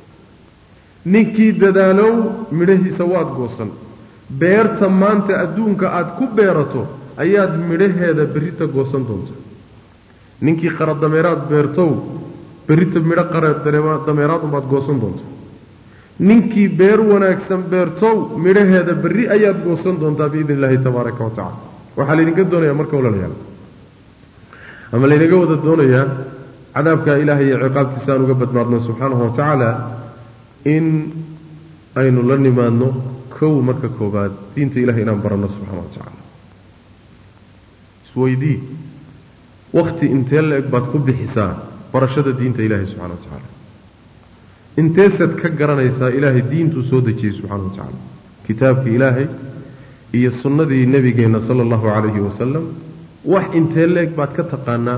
ninkii dadaalow midhahiisa waad goosan beerta maanta adduunka aad ku beerato ayaad midhaheeda berrita goosan doonta ninkii qaradameeraad beertow berrita midho qaradameeraad unbaad goosan doonta ninkii beer wanaagsan beertow midhaheeda berri ayaad goosan doontaa biidni illaahi tabaaraka wa tacala waxaa laydinka doonayaa marka walaalayaal ama laynaga wada doonayaa cadaabka ilaahay iyo ciqaabtiisa aan uga badmaadno subxaanahu wa tacaala in aynu la nimaadno kow marka koobaad diinta ilahay inaan baranno subxaana wa tacaala isweydii wakhti intee la-eg baad ku bixisaa barashada diinta ilaahay subxana wa tacaala inteesaad ka garanaysaa ilaahay diintuu soo dejiyey subxana wa tacaala kitaabka ilaahay iyo sunnadii nebigeenna sala allahu calayhi wasalam wax intee la-eg baad ka taqaanaa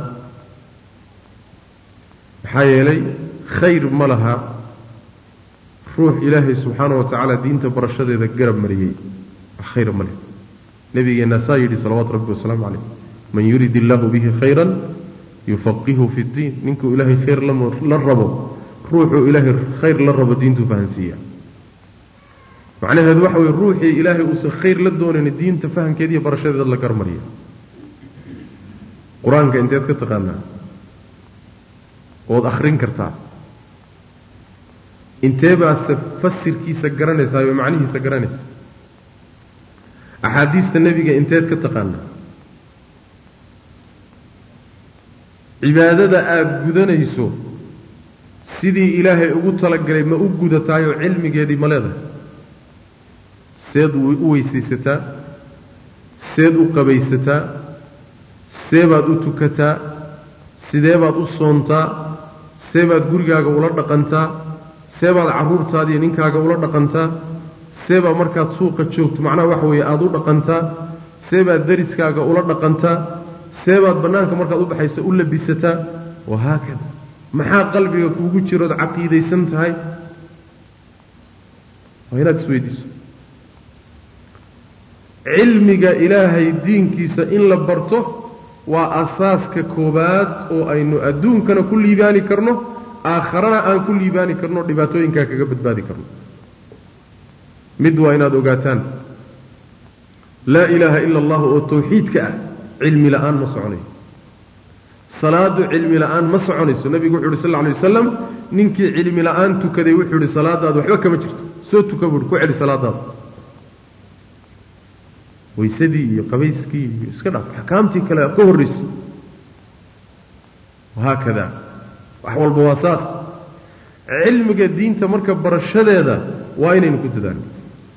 maxaa yeelay khayr ma laha ruux ilaahay subxaana wa tacaala diinta barashadeeda garab mariyey wax khayr ma leh nebigeenna saa yidhi salawaatu rabbi wasalaamu calayh man yurid illaahu bihi khayran yufaqihu fi ddiin ninkuu ilaahay khayr la rabo ruuxuu ilaahay khayr la rabo diintuu fahansiiya macnaheedu waxa weye ruuxii ilaahay uusan khayr la doonayn diinta fahamkeeda iyo barashadeeda la garmariya qur-aanka inteed ka taqaanaa ood akhrin kartaa intee baadse fasirkiisa garanaysaa oo macnihiisa garanaysa axaadiista nebiga inteed ka taqaanaa cibaadada aada gudanayso sidii ilaahay ugu talagalay ma u gudataayoo cilmigeedii ma leedahay seed u weysaysataa seed u qabaysataa see baad u tukataa sidee baad u soontaa see baad gurigaaga ula dhaqantaa see baad carruurtaadiiyo ninkaaga ula dhaqantaa see baad markaad suuqa joogto macnaha waxa weeye aada u dhaqantaa see baad dariskaaga ula dhaqantaa see baad bannaanka markaad u baxaysa u labisataa wahaakada maxaa qalbiga kuugu jirood caqiidaysan tahay waa inaad isweydiiso cilmiga ilaahay diinkiisa in la barto waa asaaska koowaad oo aynu adduunkana ku liibaani karno aakharana aan ku liibaani karno dhibaatooyinkaa kaga badbaadi karno mid waa inaad ogaataan laa ilaaha ila allahu oo tawxiidka ah cilmi la'aan ma soconayo salaadu cilmi la'aan ma soconayso nebigu wuxu uhi sal lla alay wasalam ninkii cilmi la'aan tukaday wuxuu ihi salaadaadu waxba kama jirto soo tuka buuhi ku celi salaadaada waysadii iyo qabayskii iyo iska dhaaf axkaamtii kale ka horraysay wahaakada wax walba waa saas cilmiga diinta marka barashadeeda waa inaynu ku dadaalno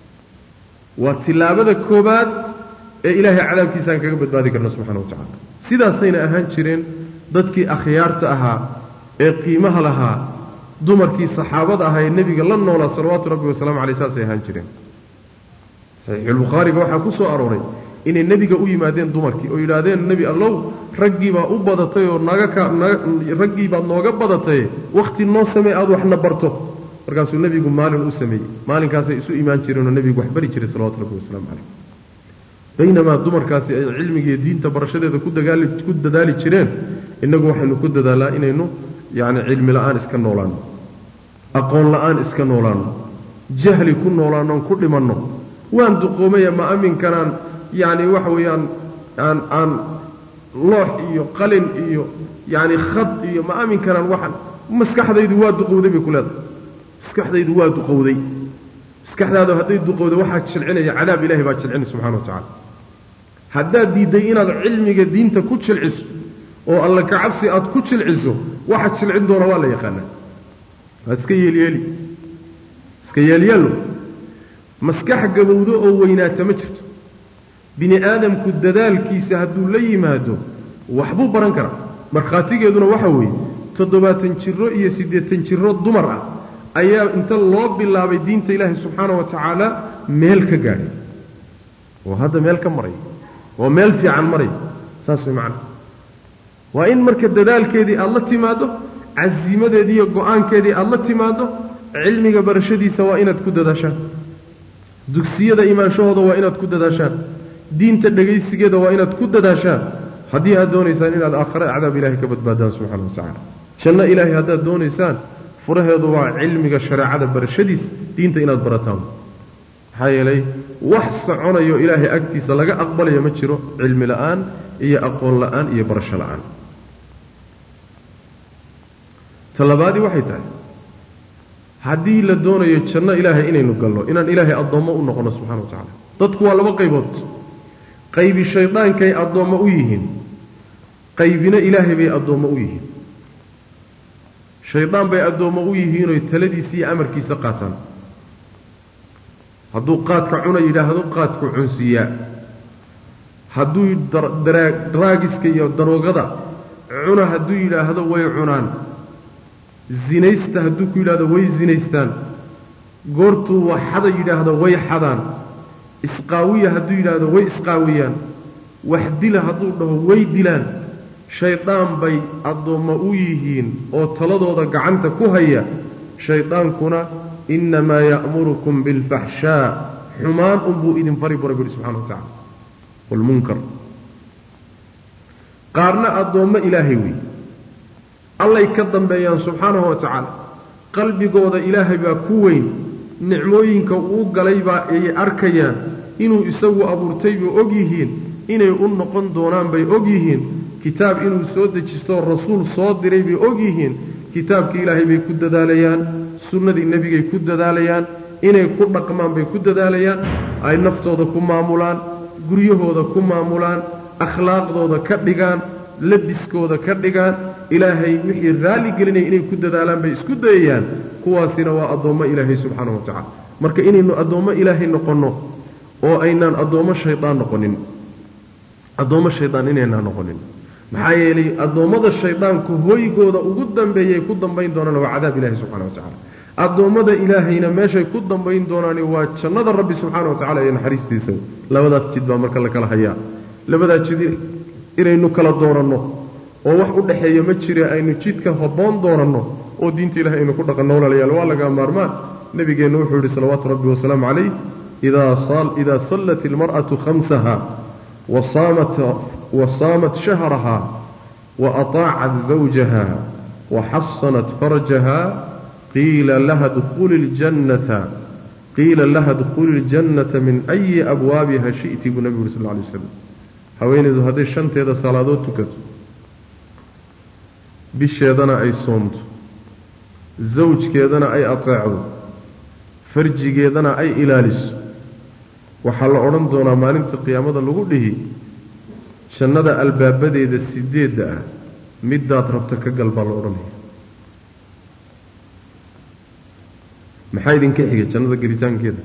waa tilaabada koobaad ee ilaahay cadaabkiisa aan kaga badbaadi karno subxana wa tacala sidaasayna ahaan jireen dadkii akhyaarta ahaa ee qiimaha lahaa dumarkii saxaabada ahaa ee nebiga la noolaa salawaatu rabbi wasalamu caleyh saasay ahaan jireen saxiixulbukhaariga waxaa ku soo arooray inay nebiga u yimaadeen dumarkii oo yidhaahdeen nebi allow raggiibaa u badatay oo naga ka raggiibaad nooga badatay wakhti noo samey aada waxna barto markaasuu nebigu maalin u sameeyey maalinkaasay isu imaan jireenoo nebigu wax bari jiray salawatu rabbi wasalaamu caleyh baynamaa dumarkaasi ay cilmigiiyo diinta barashadeeda ku dagaali ku dadaali jireen innagu waxaynu ku dadaalnaa inaynu yacni cilmi la'aan iska noolaanno aqoon la'aan iska noolaanno jahli ku noolaannoon ku dhimanno waan duqoomaya ma aminkanaan yacni waxa weeyaan aan aan loox iyo qalin iyo yacni khad iyo ma aminkanaan waxan maskaxdaydu waa duqowday bay ku leedahay maskaxdaydu waa duqowday maskaxdaadu hadday duqowda waxaa jilcinaya cadaab ilahay baa jilcinay subxana wa tacala haddaad diidday inaad cilmiga diinta ku jilciso oo alla kacabsi aad ku jilciso waxaad jilcin doona waa la yaqaanaa waad iska yeelyeeli iska yeelyeelo maskax gabowdo oo weynaata ma jirto bini aadamku dadaalkiisa hadduu la yimaado waxbuu baran karaa markhaatigeeduna waxa weeye toddobaatan jiro iyo siddeetan jiro dumar ah ayaa inta loo bilaabay diinta ilaahi subxaana wa tacaala meel ka gaadhay oo hadda meel ka maray oo meel fiican maray saas way macana waa in marka dadaalkeedii aada la timaaddo casiimadeedii iyo go-aankeedii aada la timaaddo cilmiga barashadiisa waa inaad ku dadaashaan dugsiyada imaanshahooda waa inaad ku dadaashaan diinta dhegaysigeeda waa inaad ku dadaashaan haddii aad doonaysaan inaad aakhare acdaab ilahay ka badbaadaan subxana wa tacala janno ilaahay haddaad doonaysaan furaheedu waa cilmiga shareecada barashadiisa diinta inaad barataan maxaa yeelay wax soconayo ilaahay agtiisa laga aqbalayo ma jiro cilmi la'aan iyo aqoon la'aan iyo barasho la'aan talabaadii waxay tahay haddii la doonayo janno ilaahay inaynu galno inaan ilaahay addoommo u noqonno subxana wa tacala dadku waa laba qaybood qaybi shaydaankay addoommo u yihiin qaybina ilaahay bay addoommo u yihiin shaydaan bay addoommo u yihiinoy taladiisa iyo amarkiisa qaataan hadduu qaadka cuna yidhaahdo qaadku cunsiiyaa hadduu daraagiska iyo daroogada cuna hadduu yidhaahdo way cunaan zinaysta hadduu ku yidhahdo way zinaystaan goortuu waxada yidhaahdo way xadaan isqaawiya hadduu yidhaahdo way isqaawiyaan wax dila hadduu dhaho way dilaan shaydaan bay addoommo u yihiin oo taladooda gacanta ku haya shaydaankuna innamaa ya'murukum bilfaxshaa xumaan unbuu idin fari bu rabbi yihi subxana wa tacala waalmunkar qaarna addoommo ilaahay wey allay ka dambeeyaan subxaanahu wa tacaala qalbigooda ilaahay baa ku weyn nicmooyinka uu galay baa ay arkayaan inuu isagu abuurtay bay og yihiin inay u noqon doonaan bay og yihiin kitaab inuu soo dejistoo rasuul soo diray bay og yihiin kitaabkii ilaahay bay ku dadaalayaan sunnadii nebigay ku dadaalayaan inay ku dhaqmaan bay ku dadaalayaan ay naftooda ku maamulaan guryahooda ku maamulaan akhlaaqdooda ka dhigaan labiskooda ka dhigaan ilaahay wixii raalli gelinaya inay ku dadaalaan bay isku dayayaan kuwaasina waa addoommo ilaahay subxaana wa tacala marka inaynu addoommo ilaahay noqonno oo aynaan addoommo shaydaan noqonin addoommo shaydaan inaynaan noqonin maxaa yeelay addoommada shaydaanku hoygooda ugu dambeeyay ku dambayn doonaan waa cadaab ilahi subxana wa tacala addoommada ilaahayna meeshay ku dambayn doonaani waa jannada rabbi subxaana wa tacala iyo naxariistiisa labadaas jid baa marka la kala hayaa labadaa jid inaynu kala dooranno oo wax u dhexeeya ma jire aynu jidka habboon dooranno oo diinta ilahay aynu ku dhaqanno walaalayaal waa laga maarmaan nebigeennu wuxuu yidhi salawaatu rabbi wasalaamu calayh idaa sallat ilmar'atu khamsaha wasaamat shahraha waataacat zawjaha waxasanat farjaha qiila laha dkhuli ljannata qiila laha dkhuli ljannata min ayi abwaabiha shi'ti buu nebigu yuri sal lla alay waslam haweenaydu hadday shanteeda salaadood tukato bisheedana ay soomto zawjkeedana ay ateecdo farjigeedana ay ilaaliso waxaa la odhan doonaa maalinta qiyaamada lagu dhihi jannada albaabadeeda sideedda ah midaad rabto ka gal baa la odhanaya maxaa idinka xiga jannada gelitaankeeda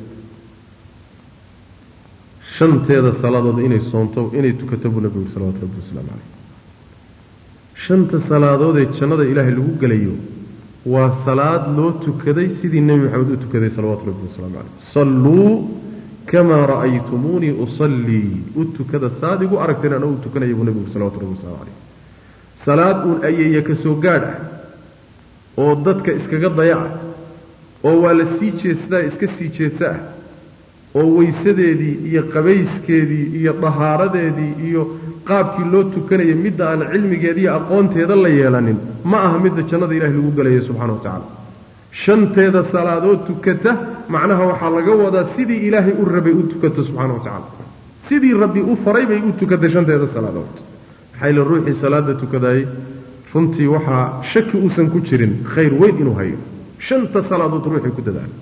shanteeda salaadood inay soomto inay tukato buu nabigu yuri salawatu rabbi wasalaamu caleyh shanta salaadoodee jannada ilaahay lagu gelayo waa salaad loo tukaday sidii nebi maxamed u tukaday salawaatu rabbi wasalaamu caleyh salluu kamaa ra'aytumuunii usallii u tukada saad igu aragteen ana u tukanaya buu nebigu yuri salawatu rabbi waslamu caleyh salaad uun ayeeya ka soo gaadh ah oo dadka iskaga dayaca oo waa la sii jeestaa iska sii jeesa ah oo weysadeedii iyo qabayskeedii iyo dahaaradeedii iyo qaabkii loo tukanaya midda aan cilmigeeda iyo aqoonteeda la yeelanin ma aha midda jannada ilahay lagu gelaya subxana wa tacaala shanteeda salaadood tukata macnaha waxaa laga wadaa sidii ilaahay u rabay u tukato subxana wa tacaala sidii rabbi u faray bay u tukatay shanteeda salaadood maxaa yile ruuxii salaada tukadaayey runtii waxaa shaki uusan ku jirin khayr weyn inuu hayo shanta salaadood ruuxii ku dadaala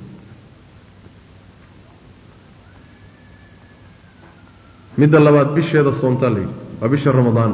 midda labaad bisheeda soomtaa la yidhi waa bisha ramadaan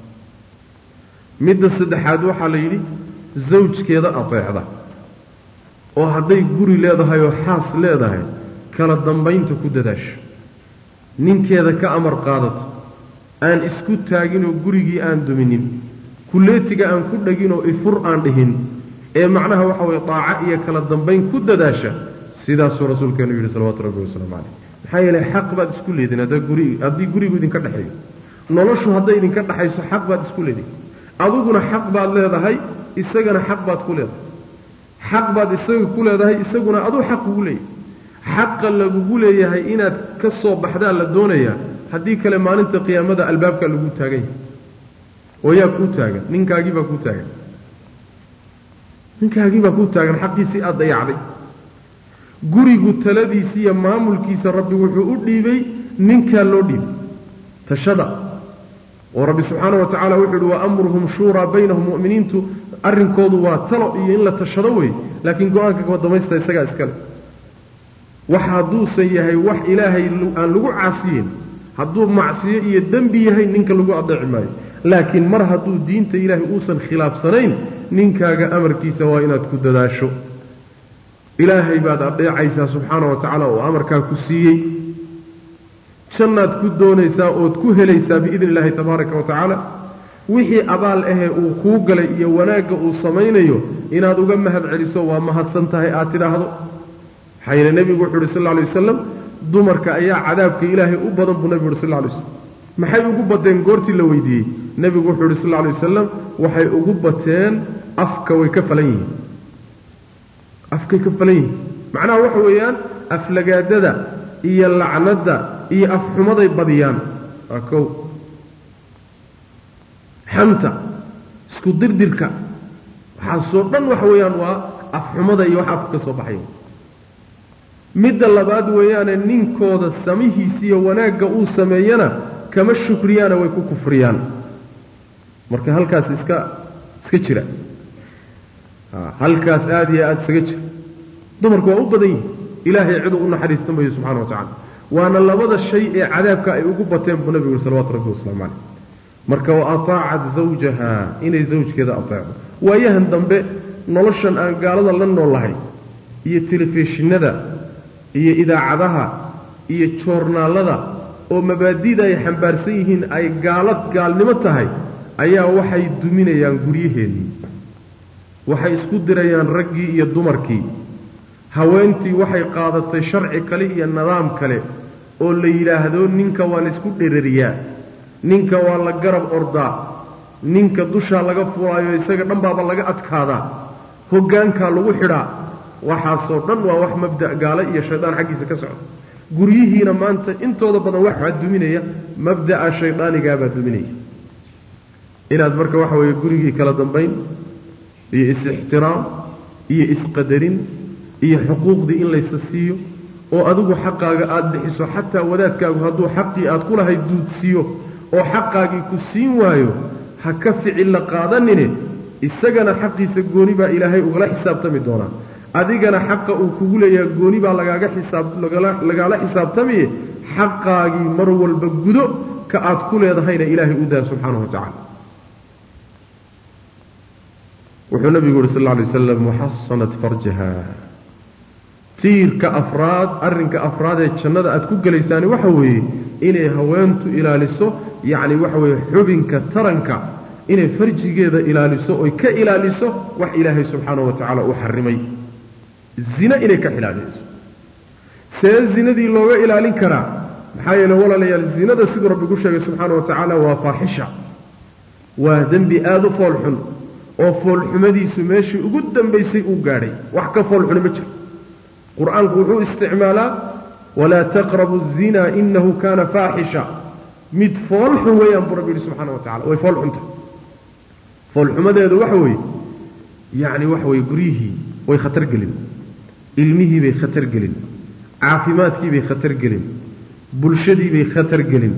midda saddexaad waxaa la yidhi zawjkeeda ateecda oo hadday guri leedahay oo xaas leedahay kala dambaynta ku dadaasho ninkeeda ka amar qaadato aan isku taaginoo gurigii aan duminin kulleetiga aan ku dhaginoo ifur aan dhihin ee macnaha waxa weye daaco iyo kala dambayn ku dadaasha sidaasuu rasuulkeenu yidhi salawatu rabbi wasalaamu caleyh maxaa yeelay xaq baad isku leedin haddii gurigu idinka dhexeeyo noloshu hadday idinka dhexayso xaq baad isku leedin adiguna xaq baad leedahay isagana xaq baad ku leedahay xaq baad isaga ku leedahay isaguna aduu xaq kugu leeyahay xaqa lagugu leeyahay inaad ka soo baxdaa la doonayaa haddii kale maalinta qiyaamada albaabkaa lagu taagan yahay oo yaa kuu taagan ninkaagiibaa kuu taagan ninkaagiibaa kuu taagan xaqiisii aada dayacday gurigu taladiisa iyo maamulkiisa rabbi wuxuu u dhiibay ninkaa loo dhiibay tashada oo rabbi subxaana wa tacala wuxuu uhi wa amruhum shuuraa baynahum mu'miniintu arrinkoodu waa talo iyo in la tashado wey laakiin go-aanka kama damaysta isagaa iskale wax hadduusan yahay wax ilaahay aan lagu caasiyin hadduu macsiyo iyo dembi yahay ninka lagu adeeci maayo laakiin mar hadduu diinta ilaahay uusan khilaafsanayn ninkaaga amarkiisa waa inaad ku dadaasho ilaahay baad adeecaysaa subxaana wa tacaala oo amarkaa ku siiyey jannaad ku doonaysaa ood ku helaysaa biidni illaahi tabaaraka wa tacaala wixii abaal ahee uu kuu galay iyo wanaagga uu samaynayo inaad uga mahad celiso waa mahadsan tahay aad tidhaahdo maxaa yeele nebigu wuxu uhi sal lla alay wasalam dumarka ayaa cadaabka ilaahay u badan buu nebigu uhi sal lla alay waslam maxay ugu bateen goortii la weydiiyey nebigu wuxuu uhi sal lla alay wasalam waxay ugu bateen afka way ka falan yihiin afkay ka falan yihiin macnaha waxa weeyaan aflagaadada iyo lacnadda iyo afxumaday badiyaan waa kow xanta isku dirdirka waxaasoo dhan waxa weeyaan waa afxumada iyo wax afka ka soo baxaya midda labaad weeyaane ninkooda samihiisa iyo wanaagga uu sameeyana kama shukriyaana way ku kufriyaan marka halkaas iska iska jira halkaas aada iyo aada isaga jira dumarku waa u badan yihin ilaahay ciduu u naxariista mayo subxana wa tacala waana labada shay ee cadaabka ay ugu bateen buu nabigu yuri salawatu rabbi wasalaamu caleyh marka wa ataacat zawjaha inay zawjkeeda ateecdo waayahan dambe noloshan aan gaalada la noolahay iyo telefishinada iyo idaacadaha iyo joornaallada oo mabaadida ay xambaarsan yihiin ay gaalad gaalnimo tahay ayaa waxay duminayaan guryaheennii waxay isku dirayaan raggii iyo dumarkii haweentii waxay qaadatay sharci kale iyo nidaam kale oo la yidhaahdo ninka waa laysku dherariyaa ninka waa la garab ordaa ninka dushaa laga fulaayo isaga dhanbaaba laga adkaadaa hoggaankaa lagu xidhaa waxaasoo dhan waa wax mabda' gaale iyo shaydaan xaggiisa ka socda guryihiina maanta intooda badan waxaa duminaya mabda'a shaydaanigaabaa duminaya inaad marka waxa weeye gurigii kala dambayn iyo is-ixtiraam iyo isqadarin iyo xuquuqdii in laysa siiyo oo adigu xaqaaga aada bixiso xataa wadaadkaagu hadduu xaqii aad ku lahay duudsiiyo oo xaqaagii ku siin waayo ha ka ficil la qaadanine isagana xaqiisa gooni baa ilaahay ugala xisaabtami doonaa adigana xaqa uu kugu leeyaha gooni baa lagaaga xisaab lagaala xisaabtamiye xaqaagii mar walba gudo ka aad ku leedahayna ilaahay u daa subxaanahu wa tacala wuxuu nabigu yuhi sal lla alay wasalam waxasanat farjaha tiirka afraad arrinka afraad ee jannada aad ku gelaysaani waxa weeye inay haweentu ilaaliso yacni waxa weeye xubinka taranka inay farjigeeda ilaaliso oy ka ilaaliso wax ilaahay subxaanahu wa tacaala uu xarimay zine inay ka ilaaliso see zinadii looga ilaalin karaa maxaa yeele walaalayaal zinada siduu rabbi ku sheegay subxaana wa tacaala waa faaxisha waa dembi aada u foolxun oo foolxumadiisu meeshii ugu dambaysay uu gaadhay wax ka foolxuni ma jiro qur-aanku wuxuu isticmaalaa walaa taqrabu الzina inahu kana faaxisha mid foolxun weeyaan buu rabbi yihi subxana wa tacala way foolxunta foolxumadeedu waxa weeye yacni waxa weeye guryihii way khatar gelin ilmihii bay khatar gelin caafimaadkii bay khatar gelin bulshadii bay khatar gelin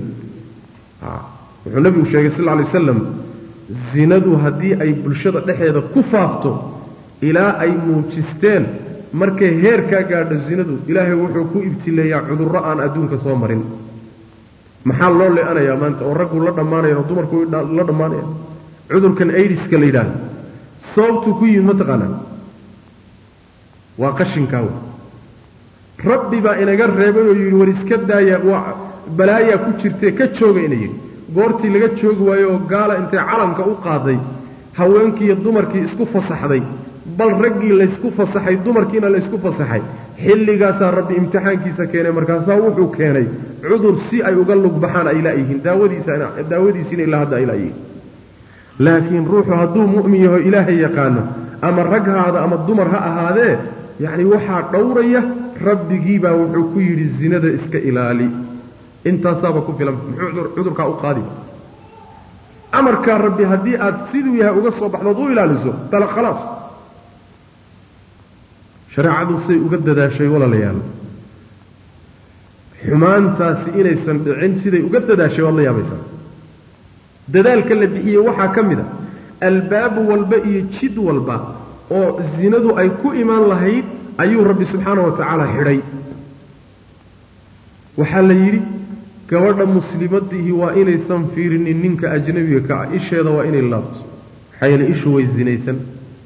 wuxuu nabigu sheegay sal lla alay wasalam zinadu haddii ay bulshada dhexeeda ku faafto ilaa ay muujisteen markay heerkaa gaadho zinadu ilaahay wuxuu ku ibtileeyaa cudurro aan adduunka soo marin maxaa loo le-anayaa maanta oo raggu la dhammaanayan oo dumarku la dhammaanayaan cudurkan aidiska la yidhaahdo sababtuu ku yimid mataqaanaa waa qashinkaa wey rabbi baa inaga reebay oo yidhi war iska daaya waa balaayaa ku jirtee ka jooga ina yidhi goortii laga joogi waayo oo gaala intay calanka u qaaday haweenkii iyo dumarkii isku fasaxday bal raggii laysku fasaxay dumarkiina laysku fasaxay xilligaasaa rabbi imtixaankiisa keenay markaasaa wuxuu keenay cudur si ay uga lug baxaan ay laayihiin daawadiisiina ilaa hadda ay laayihiin laakiin ruuxu hadduu mu'min yaho ilaahay yaqaano ama rag ha ahaado ama dumar ha ahaadee yacni waxaa dhowraya rabbigiibaa wuxuu ku yidhi zinada iska ilaali intaasaaba ku filan muxuu cudurkaa u qaadi amarkaa rabbi haddii aad siduu yahay uga soo baxdood u ilaaliso tala khalaas shareecadu say uga dadaashay walaalayaal xumaantaasi inaysan dhicin siday uga dadaashay waad la yaabaysaa dadaalka la bixiyey waxaa ka mid a albaab walba iyo jid walba oo zinadu ay ku imaan lahayd ayuu rabbi subxaana wa tacaala xidhay waxaa la yidhi gabadha muslimadihi waa inaysan fiirinin ninka ajnabiga ka ah isheeda waa inay laabto maxaa yeele ishu way zinaysan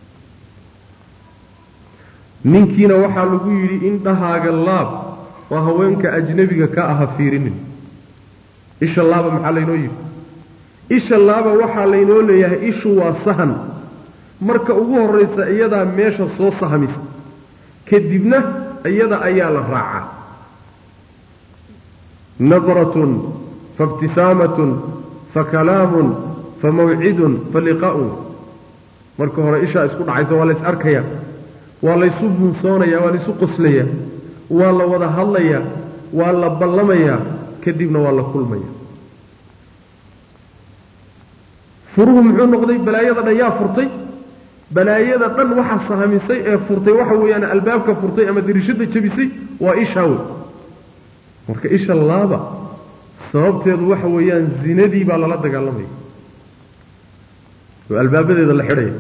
ninkiina waxaa lagu yidhi indhahaaga laab oo haweenka ajnabiga ka aha fiirinin isha laaba maxaa laynoo yidhi isha laaba waxaa laynoo leeyahay ishu waa sahan marka ugu horraysa iyadaa meesha soo sahmisa kadibna iyada ayaa la raacaa nadratun faibtisaamatun fakalaamun famawcidun faliqaa'un marka hore ishaa isku dhacaysa waa lays arkaya waa laysu bunsoonaya waa laysu qoslaya waa la wada hadlayaa waa la ballamayaa kadibna waa la kulmaya furuhu muxuu noqday balaayada dhan yaa furtay balaayada dhan waxa sahamisay ee furtay waxa weeyaan albaabka furtay ama dirishada jebisay waa ishaa wey marka isha laaba sababteedu waxa weeyaan zinadii baa lala dagaalamaya oo albaabadeeda la xidhaya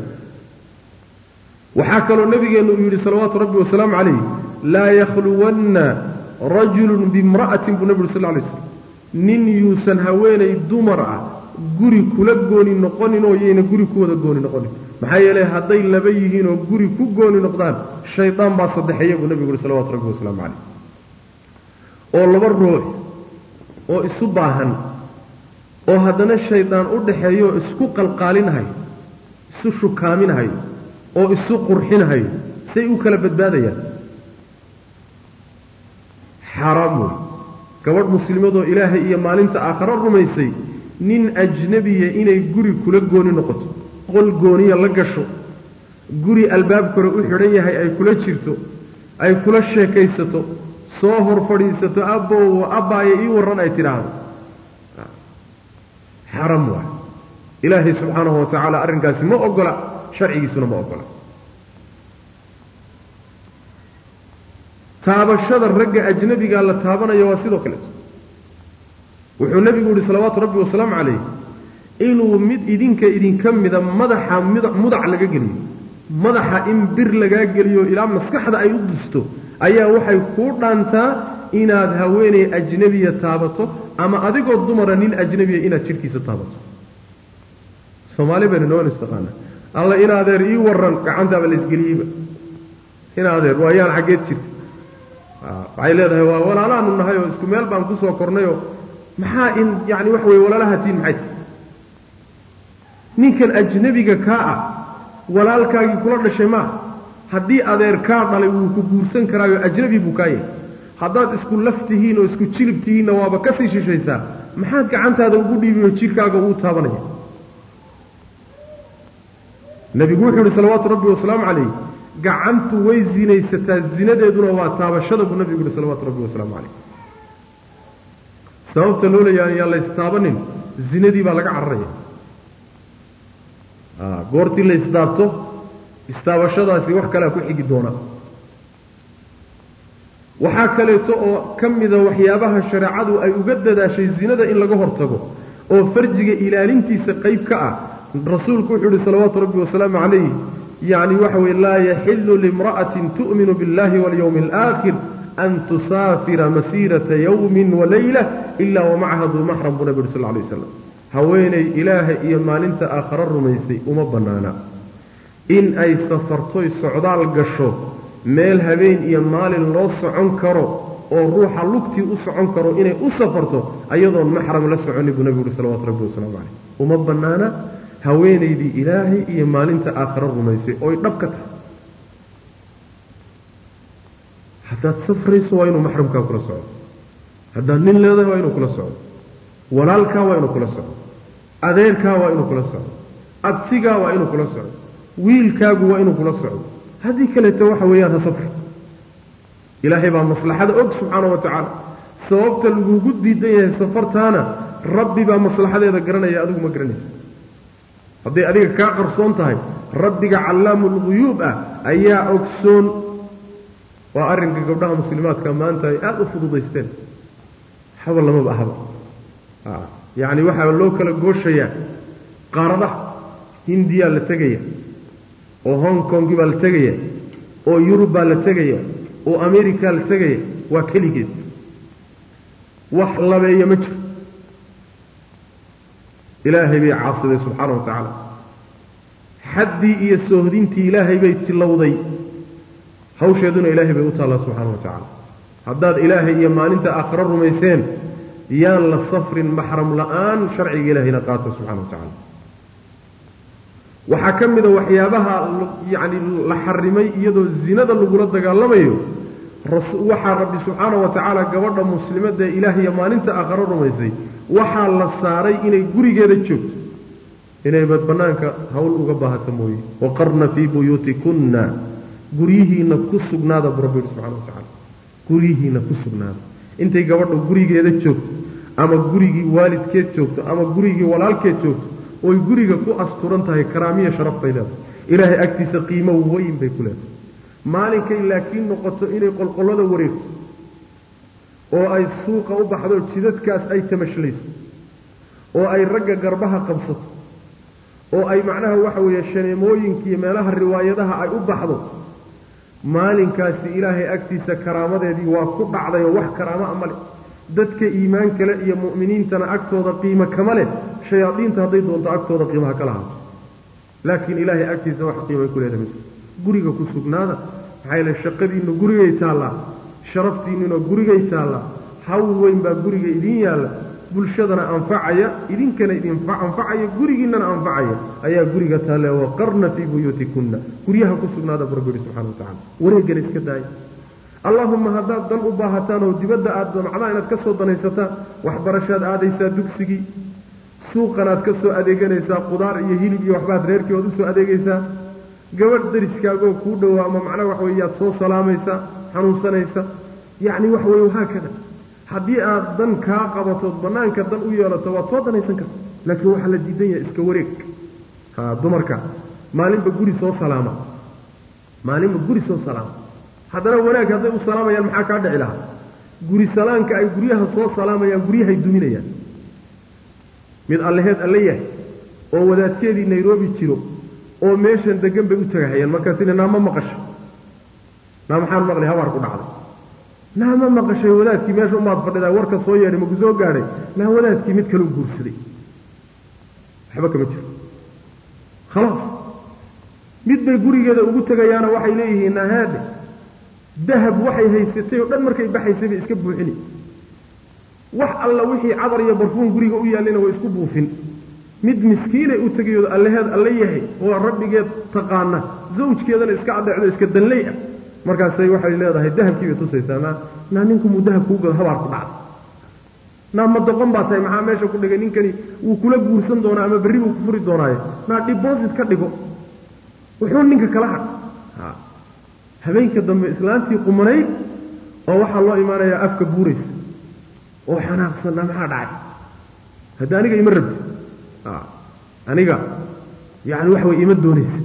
waxaa kaloo nabigeennu uu yidhi salawaatu rabbi wasalaamu calayh laa yakhluwanna rajulun biimra'atin buu nebi uri sal lay slam nin yuusan haweenay dumar ah guri kula gooni noqonin oo yayna guri ku wada gooni noqonin maxaa yeelay hadday laba yihiin oo guri ku gooni noqdaan shaydaan baa saddexeeya buu nebigu uhi salawatu rabbi wasalaamu calayh oo laba ruux oo isu baahan oo haddana shaydaan u dhaxeeyo oo isku qalqaalinahayo isu shukaaminahayo oo isu qurxinahayo say u kala badbaadayaan xaaraam wey gabadh muslimadoo ilaahay iyo maalinta aakharo rumaysay nin ajnabiya inay guri kula gooni noqoto qol gooniya la gasho guri albaab kore u xidhan yahay ay kula jirto ay kula sheekaysato soo hor fadhiisato abbow abbaaya ii warran ay tidhaahdo xaram waay ilaahay subxaanahu wa tacaala arrinkaasi ma ogola sharcigiisuna ma ogola taabashada ragga ajnabigaa la taabanaya waa sidoo kaleeto wuxuu nebigu yihi salawaatu rabbi wasalaamu calayh inuu mid idinka idinka mida madaxa mudac laga geliyo madaxa in bir lagaa geliyo ilaa maskaxda ay u disto ayaa waxay kuu dhaantaa inaad haweeney ajnabiya taabato ama adigoo dumara nin ajnabiya inaad jidhkiisa taabato soomaali baynu noon istaqaana alla in adeer ii waran gacantaaba laysgeliyeyba in adeer waa yaan xaggeed jirta waxay leedahay waa walaalaanu nahay oo isku meel baan kusoo kornayoo maxaa in yani waxa weye walaalahatiin maxay ninkan ajnabiga kaa ah walaalkaagii kula dhashay maa haddii adeer kaa dhalay wuu ku guursan karaayo ajnabi buu kaa yahay haddaad isku laf tihiin oo isku jilib tihiinna waaba ka sii shishaysaa maxaad gacantaada ugu dhiibiyo jidhkaaga uu taabanaya nebigu wuxuu yihi salawaatu rabbi wasalaamu calayh gacantu way zinaysataa zinadeeduna waa taabashada buu nebigu yihi salawaatu rabbi wasalaamu calayh sababta loo leeyahay yaan laystaabanin zinadii baa laga cararaya goortii la isdaabto istaabashadaasi wax kalea ku xigi doona waxaa kaleeto oo ka mida waxyaabaha shareecadu ay uga dadaashay zinada in laga hortago oo farjiga ilaalintiisa qayb ka ah rasuulku wuxuu yihi salawaatu rabbi wasalaamu calayh yacni waxa weye laa yaxilu limra'atin tu'minu biاllahi walyowmi alaakhir an tusaafira masiirata yowmin walayla ila wamacaha duu maxram buu nabi uri sal lay waslam haweenay ilaaha iyo maalinta aakharo rumaysay uma bannaana in ay safartoy socdaal gasho meel habeen iyo maalin loo socon karo oo ruuxa lugtii u socon karo inay u safarto ayadoon maxram la soconi buu nabigu uhi salawatu rabbi wasalaamu caleyh uma bannaana haweenaydii ilaahay iyo maalinta aakharo rumaysay ooy dhab ka tahay haddaad safrayso waa inuu maxramkaa kula socdo haddaad nin leedahay waa inuu kula socdo walaalkaa waa inuu kula socdo adeerkaa waa inuu kula socdo absigaa waa inuu kula socdo wiilkaagu waa inuu kula socdo haddii kaleeto waxa weeyaan ha safri ilaahay baa maslaxada og subxaana wa tacaala sababta lagugu diidan yahay safartaana rabbi baa maslaxadeeda garanaya adigu ma garanaysa hadday adiga kaa qarsoon tahay rabbiga callaamulguyuub ah ayaa ogsoon waa arrinka gabdhaha muslimaadka maanta ay aada u fududaysteen haba lamaba ahaba yacni waxaa loo kala gooshayaa qaaradaha hindiyaa la tegaya oo hong kongi baa la tegaya oo yurub baa la tegaya oo america la tegaya waa keligeed wax labeeya ma jiro ilaahay bay caasiday subxaana wa tacaala xaddii iyo soohdintii ilaahay bay tilowday hawsheeduna ilaahay bay u taallaa subxaana wa tacaala haddaad ilaahay iyo maalinta aakhiro rumayseen yaan la safrin maxram la'aan sharciga ilaahayna qaata subxana wa tacaala waxaa ka mida waxyaabaha yacni la xarimay iyadoo zinada lagula dagaalamayo waxaa rabbi subxaana wa tacaala gabadha muslimadda ee ilaah iyo maalinta aakharo rumaysay waxaa la saaray inay gurigeeda joogto inay bad bannaanka hawl uga baahato mooye waqarna fii buyuutikunna guryihiinna ku sugnaada buu rabbi yihi subxana wa tacaala guryihiinna ku sugnaada intay gabadha gurigeeda joogto ama gurigii waalidkeed joogto ama gurigii walaalkeed joogto oy guriga ku asturan tahay karaamiya sharaf bay leedahay ilaahay agtiisa qiimo weyn bay ku leedahay maalinkay laakiin noqoto inay qolqollada wareegto oo ay suuqa u baxdo jidadkaas ay tamashlayso oo ay ragga garbaha qabsato oo ay macnaha waxa weeye shaneemooyinkiiyo meelaha riwaayadaha ay u baxdo maalinkaasi ilaahay agtiisa karaamadeedii waa ku dhacday oo wax karaamo a male dadka iimaan kale iyo mu'miniintana agtooda qiimo kama leh shayaadiinta hadday doonto agtooda qiimaha kala haato laakiin ilaahay agtiisa wax qiimay ku leedahay guriga ku sugnaada maxaa yeele shaqadiinnu gurigay taallaa sharaftiinnuna gurigay taallaa hawl weyn baa guriga idiin yaalla bulshadana anfacaya idinkana idin anfacaya gurigiinnana anfacaya ayaa guriga taalle waqarna fii buyuutikunna guryaha ku sugnaada bu rabbi yihi subxana wa tacala wareegana iska daaya allaahumma haddaad dan u baahataan oo dibadda aad damacdaa inaad ka soo danaysataan waxbarashaad aadaysaa dugsigii suuqanaad ka soo adeeganaysaa qudaar iyo hilib iyo waxbaad reerkii ood usoo adeegaysaa gabadh dariskaagoo kuu dhowaa ama macnaha waxa weye yaad soo salaamaysaa xanuunsanaysa yacni waxa weye haakada haddii aad dan kaa qabatood bannaanka dan u yeelato waad soo danaysan karta laakiin waxaa la diidan yahay iska wareeg ha dumarka maalinba guri soo salaama maalinba guri soo salaama haddana wanaag hadday u salaamayaan maxaa kaa dhici lahaa guri salaanka ay guryaha soo salaamayaan guryahay duminayaan mid allaheed alle yahay oo wadaadkeedii nairobi jiro oo meeshan degan bay u tagahayaan markaasina naa ma maqashay naa maxaan maqlay habaar ku dhacday naa ma maqashay wadaadkii meesha umaad fadhidaa warka soo yeedhay maku soo gaadhay naa wadaadkii mid kaleu guursaday waxba kama jiro khalaas mid bay gurigeeda ugu tegayaana waxay leeyihiin nahaade dahab waxay haysatay oo dhan markay baxaysay bay iska buuxini wax alla wixii cadar iyo barfuun guriga u yaallayna way isku buufin mid miskiinay u tegayooda allaheed alle yahay oo rabbigeed taqaana zawjkeedana iska adheecdo iska danley ah markaasay waxay leedahay dahabkii bay tusaysaa naa naa ninkumuu dahab kuu gado habaar ku dhacday naa ma doqon baa tahay maxaa meesha ku dhigay ninkani wuu kula guursan doonaa ama berri buu ku furi doonaaye naa dhibosit ka dhigo wuxuu ninka kala hadh habeenka dambe islaantii qumanayd oo waxaa loo imaanayaa afka buuraysa oo xanaaqsanna maxaa dhacay hadda aniga ima rabti aniga yani waxa way ima doonaysa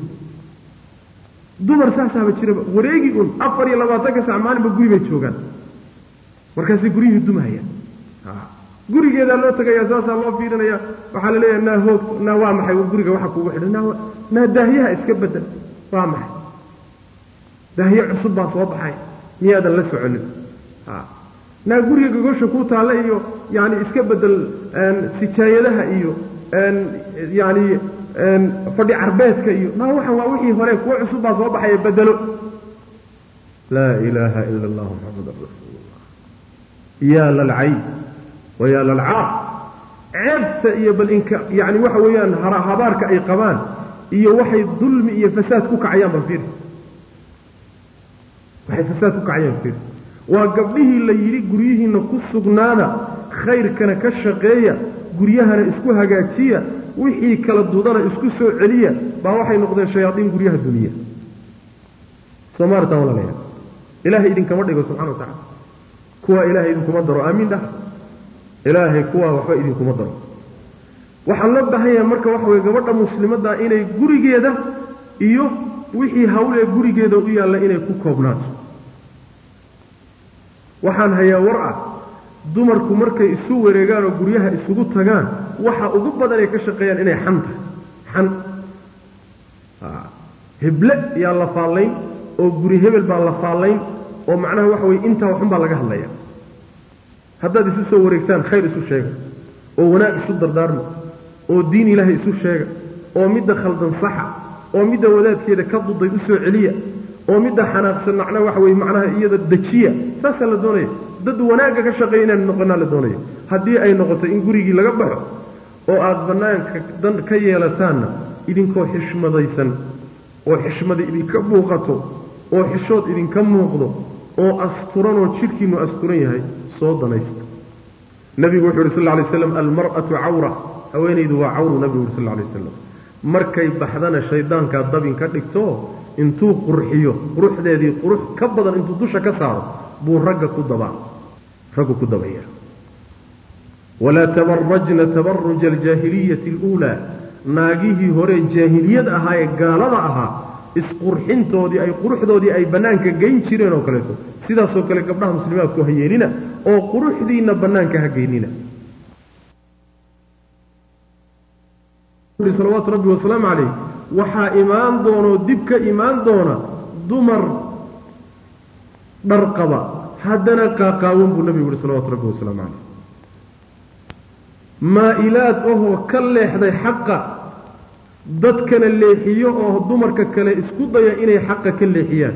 dumar saasaaba jiraba wareegi un afar iyo labaatanka sac maalinba guri bay joogaan markaasay guryihii dumahayaan gurigeedaa loo tagayaa saasaa loo fiirinaya waxaa la leeyahay naa hoog naa waa maxay guriga waxa kugu xidhan naa naa daahyaha iska bedel waa maxay daahye cusub baa soo baxay miyaadan la soconin naa guriga gogosha ku taalla iyo yani iska bedel sijaayadaha iyo yani fadhi carbeedka iyo naa waxan waa wixii hore kuwo cusub baa soo baxaya bedelo laa ilaaha ila allah muxamadan rasuulullah yaa lalcay wa yaa lalcaaq ceebta iyo bal inka yani waxa weeyaan habaarka ay qabaan iyo waxay dulmi iyo fasaad ku kacayaan bal fiir waxay fasaad ku kacayaan fiir waa gabdhihii la yidhi guryihiinna ku sugnaada khayrkana ka shaqeeya guryahana isku hagaajiya wixii kala dudana isku soo celiya baa waxay noqdeen shayaadiin guryaha duniya soomaalita walalayaa ilaahay idinkama dhigo subxana wa tacala kuwaa ilaahay idinkuma daro aamiin dhah ilaahay kuwaa waxba idinkuma daro waxaa loo baahan yahay marka waxa weye gabadha muslimadda inay gurigeeda iyo wixii hawlee gurigeeda u yaalla inay ku koobnaato waxaan hayaa war ah dumarku markay isu wareegaan oo guryaha isugu tagaan waxa ugu badan ay ka shaqeeyaan inay xan tahay xan heble yaa la faallayn oo guri hebel baa la faallayn oo macnaha waxa weye intaa waxun baa laga hadlaya haddaad isu soo wareegtaan khayr isu sheega oo wanaag isu dardaarma oo diin ilaahay isu sheega oo midda khaldan saxa oo midda wadaadkeeda ka duday u soo celiya oo midda xanaaqsan macna waxa weye macnaha iyada dejiya saasaa la doonaya dad wanaagga ka shaqeeya inaan noqonaa la doonaya haddii ay noqoto in gurigii laga baxo oo aada bannaanka dan ka yeelataanna idinkoo xishmadaysan oo xishmada idinka muuqato oo xishood idinka muuqdo oo asturanoo jidhkiinnu asturan yahay soo danaysta nebigu wuxu uhi sal lla lay slam almar'atu cawra haweenaydu waa cawru nebigu uhi sal lla lay wasalam markay baxdana shaydaankaa dabin ka dhigto intuu qurxiyo quruxdeedii qurux ka badan intuu dusha ka saaro buu ragga ku dabaa raggu ku dabaya walaa tabarajna tabaruja aljaahiliyati aluulaa naagihii hore jaahiliyad ahaa ee gaalada ahaa isqurxintoodii ay quruxdoodii ay bannaanka geyn jireen oo kaleeto sidaasoo kale gabdhaha muslimaadku ha yeelina oo quruxdiinna bannaanka ha geynina salawaatu rabbi wasalaamu calayh waxaa imaan doonoo dib ka imaan doona dumar dhar qaba haddana qaaqaawan buu nabigu yihi salawatu rabbi wasalaamu calayh maa-ilaad ahoo ka leexday xaqa dadkana leexiyo oo dumarka kale isku daya inay xaqa ka leexiyaan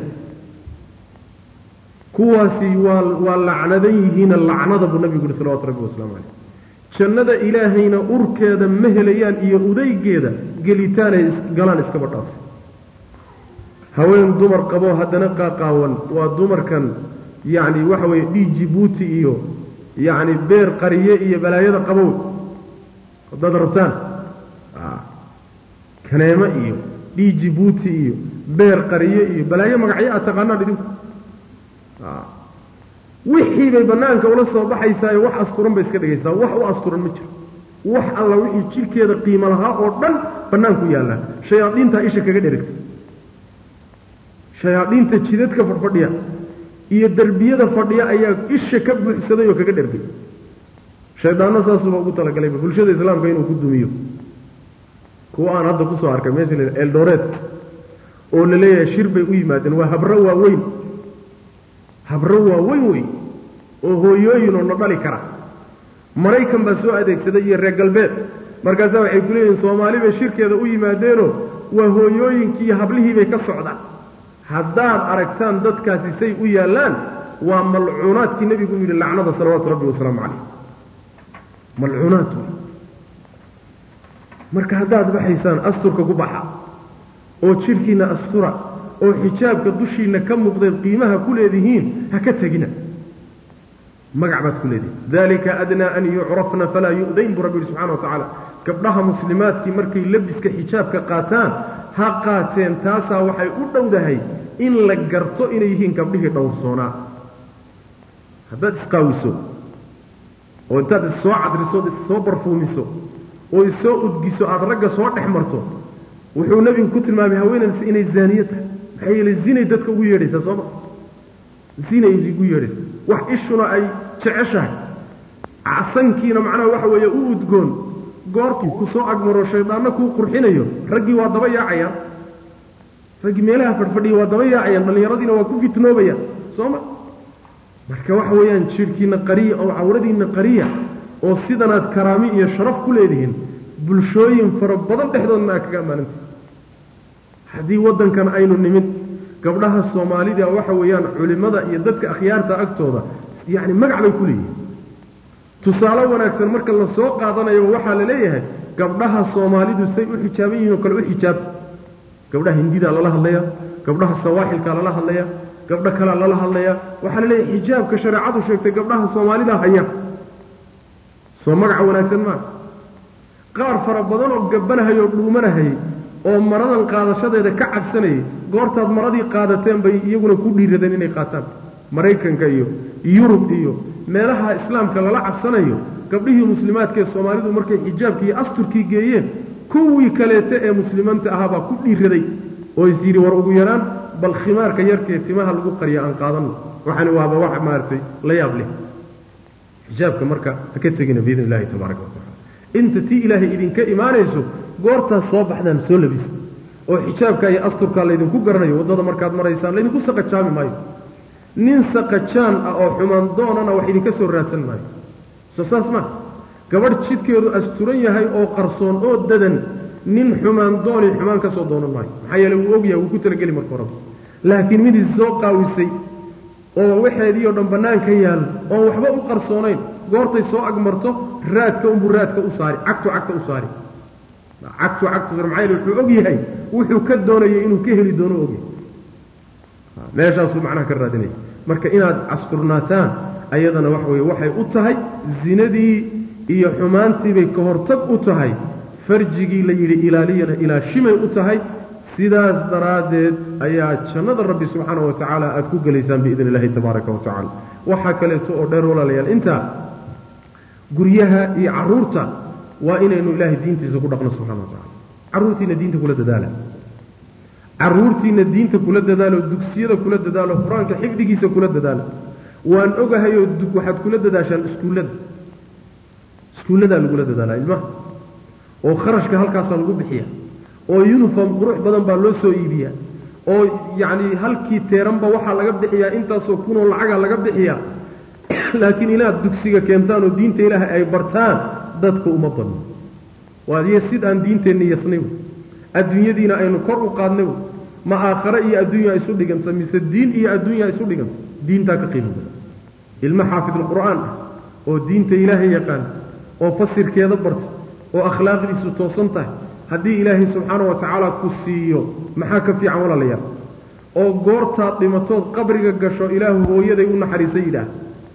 kuwaasi waa waa lacnadan yihiina lacnada buu nabigu yihi salawatu rabbi wasalaamu calayh jannada ilaahayna urkeeda ma helayaan iyo udaygeeda gelitaanay galaan iskaba dhaaf haween dumar qaboo haddana qaaqaawan waa dumarkan yacni waxa weeye dhii jibuuti iyo yacni beer qariye iyo balaayada qabow haddaad rabtaan kaneemo iyo dhii jibuuti iyo beer qariye iyo balaayo magacyo aad taqaanaan idinku wixii bay bannaanka ula soo baxaysaayo wax asturan bay iska dhigaysaa wax u asturan ma jiro wax alla wixii jidhkeeda qiimo lahaa oo dhan bannaanku yaallaa shayaadiintaa isha kaga dherigta shayaadiinta jidadka fadhfadhiya iyo derbiyada fadhiya ayaa isha ka buuxsaday oo kaga dhergay shaydaanno saasuba ugu talagalayba bulshada islaamka inuu ku dumiyo kuwa aan hadda kusoo arkay meesha la eldoreed oo la leeyahay shir bay u yimaadeen waa habro waaweyn habro waaweyn wey oo hooyooyin oo na dhali kara maraykan baa soo adeegsaday iyo reer galbeed markaasaa waxay ku leeyihiin soomaali bay shirkeeda u yimaadeenoo waa hooyooyinkii iyo hablihii bay ka socdaan haddaad aragtaan dadkaasi say u yaallaan waa malcuunaadkii nebigu u yidhi lacnada salawaatu rabbi wasalaamu calayh malcuunaad wey marka haddaad baxaysaan asturka ku baxa oo jidhkiinna astura oo xijaabka dushiinna ka muuqdeed qiimaha ku leedihiin ha ka tegina magac baad ku leedihin dalika adnaa an yucrafna falaa yu'dayn buu rabbi yihi subxana wa tacaala gabdhaha muslimaadkii markay labiska xijaabka qaataan ha qaateen taasaa waxay u dhowdahay in la garto inay yihiin gabdhihii dhowrsoonaa haddaad isqaawiso oo intaad issoo cadriso od issoo barfuumiso oo issoo udgiso aada ragga soo dhex marto wuxuu nebigu ku tilmaamay haweenaydas inay zaaniye tahay maxaa yeelay zinay dadka ugu yeedhaysaa sooma zinay ugu yeedhaysa wax ishuna ay jeceshahay casankiina macnaha waxa weeye u udgoon goortuu ku soo agmaro shaydaanno kuu qurxinayo raggii waa daba yaacayaan raggii meelaha fadhfadhiya waa daba yaacayaan dhallinyaradiina waa ku fitnoobayaan sooma marka waxa weeyaan jidhkiinna qariya oo cawradiinna qariya oo sidanaad karaami iyo sharaf ku leedihiin bulshooyin fara badan dhexdoodna aa kaga ammaananta haddii waddankan aynu nimid gabdhaha soomaalida waxa weeyaan culimmada iyo dadka akhyaarta agtooda yacni magac bay ku leeyihiin tusaale wanaagsan marka la soo qaadanayo waxaa la leeyahay gabdhaha soomaalidu say u xijaaban yihiin oo kale u xijaab gabdhaha hindidaa lala hadlaya gabdhaha sawaaxilkaa lala hadlaya gabdho kalea lala hadlaya waxaa la leeyahay xijaabka shareecadu sheegtay gabdhaha soomaalida haya soo magaca wanaagsan maa qaar fara badan oo gabanahayay oo dhuumanahayay oo maradan qaadashadeeda ka cabsanayay goortaad maradii qaadateen bay iyaguna ku dhiiradeen inay qaataan maraykanka iyo yurub iyo meelaha islaamka lala cabsanayo gabdhihii muslimaadka ee soomaalidu markay xijaabkii iyo asturkii geeyeen kuwii kaleete ee muslimiinta ahaabaa ku dhiiraday oo is yidhi war ugu yaraan bal khimaarka yarkee timaha lagu qariya aan qaadanno waxaani waaba wax maaragtay la yaab leh xijaabka marka ha ka tegina biidn illahi tabaaraka watacala inta tii ilaahay idinka imaanayso goortaas soo baxdaan soo labisa oo xijaabka iyo asturkaa laydinku garanayo waddada markaad maraysaan laydinku saqajaami maayo nin saqajaan ah oo xumaan doonana wax idinka soo raadsan maayo soo saas maa gabadh jidkeedu asturan yahay oo qarsoon oo dadan nin xumaan dooni xumaan ka soo doonan maayo maxaa yeele wuu ogyahay wuu ku talageli marka horeba laakiin mid is soo qaawisay oo waxeedii oo dhan bannaan ka yaal oon waxba u qarsoonayn goortay soo agmarto raadka unbuu raadka u saari cagtu cagta u saari cagtu cagtu maxaa yeele wuxuu og yahay wuxuu ka doonayay inuu ka heli doono ogyahay meeshaasuu macnaha ka raadinaya marka inaad casturnaataan ayadana waxa weye waxay u tahay zinadii iyo xumaantiibay ka hortag u tahay farjigii la yidhi ilaaliyana ilaashimay u tahay sidaas daraaddeed ayaa jannada rabbi subxaana wa tacaala aada ku gelaysaan biidn illahi tabaaraka wa tacala waxaa kaleeto oo dheer walaalayaal intaa guryaha iyo carruurta waa inaynu ilaahay diintiisa ku dhaqno subxana wa tacala carruurtiina diinta kula dadaala carruurtiina diinta kula dadaalo dugsiyada kula dadaalo qur-aanka xifdigiisa kula dadaala waan ogahayoo waxaad kula dadaashaan iskuullada iskuulladaa lagula dadaalaa ilmaha oo kharashka halkaasaa lagu bixiya oo uniform qurux badan baa loo soo iibiyaa oo yacni halkii teeranba waxaa laga bixiyaa intaasoo kunoo lacaga laga bixiyaa laakiin inaad dugsiga keentaan oo diinta ilaahay ay bartaan dadka uma badno waadiyo sid aan diinteenna yasnay adduunyadiina aynu kor u qaadnay ma aakhare iyo adduunya isu dhiganta mise diin iyo adduunya isu dhiganta diintaa ka qiimo badan ilmo xaafidulqur'aan ah oo diinta ilaahay yaqaan oo fasirkeeda barta oo akhlaaqdiisu toosan tahay haddii ilaahay subxaana wa tacaala ku siiyo maxaa ka fiican walaalayaal oo goortaad dhimatood qabriga gasho ilaahu hooyaday u naxariisa yidhaah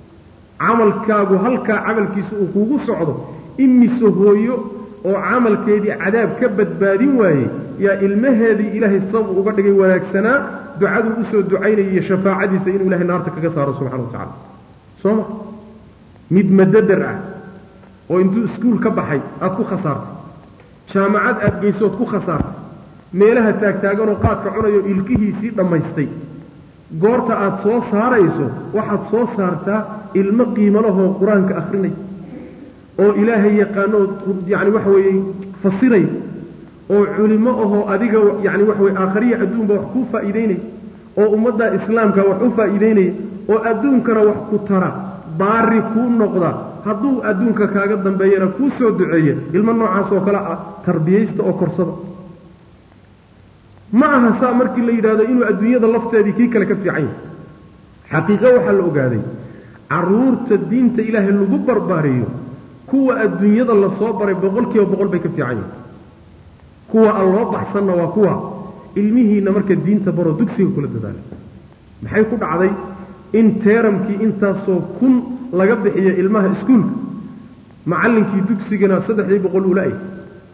camalkaagu halkaa camalkiisa uu kugu socdo imise hooyo oo camalkeedii cadaab ka badbaadin waayey yaa ilmaheedii ilaahay sabab uga dhigay wanaagsanaa ducaduu usoo ducaynaya iyo shafaacadiisa inuu ilahay naarta kaga saaro subxana wa tacala soo ma mid madadar ah oo intuu iskuul ka baxay aada ku khasaartay jaamacad aada geysood ku khasaartay meelaha taagtaaganoo qaadka cunayo ilkihiisii dhammaystay goorta aada soo saarayso waxaad soo saartaa ilmo qiimalahoo qur-aanka akhrinay oo ilaahay yaqaanoo yacni waxa weeye fasiray oo culimo ahoo adiga yacni waxa weye aakhariya adduunba wax kuu faa'iideynaya oo ummadda islaamka wax u faa'iideynaya oo adduunkana wax ku tara baari kuu noqda hadduu adduunka kaaga dambeeyana kuu soo duceeya ilmo noocaas oo kale ah tarbiyaysta oo korsada ma aha saa markii la yidhahdo inuu adduunyada lafteedii kii kale ka fiican yahay xaqiiqo waxaa la ogaaday carruurta diinta ilaahay lagu barbaariyo kuwa adduunyada lasoo baray boqol kiiba boqol bay ka fiican yihin kuwa aan loo baxsanna waa kuwa ilmihiinna marka diinta baroo dugsiga kula dadaala maxay ku dhacday in teeramkii intaasoo kun laga bixiyo ilmaha iskuulka macallinkii dugsigana saddexdii boqol uu la-ay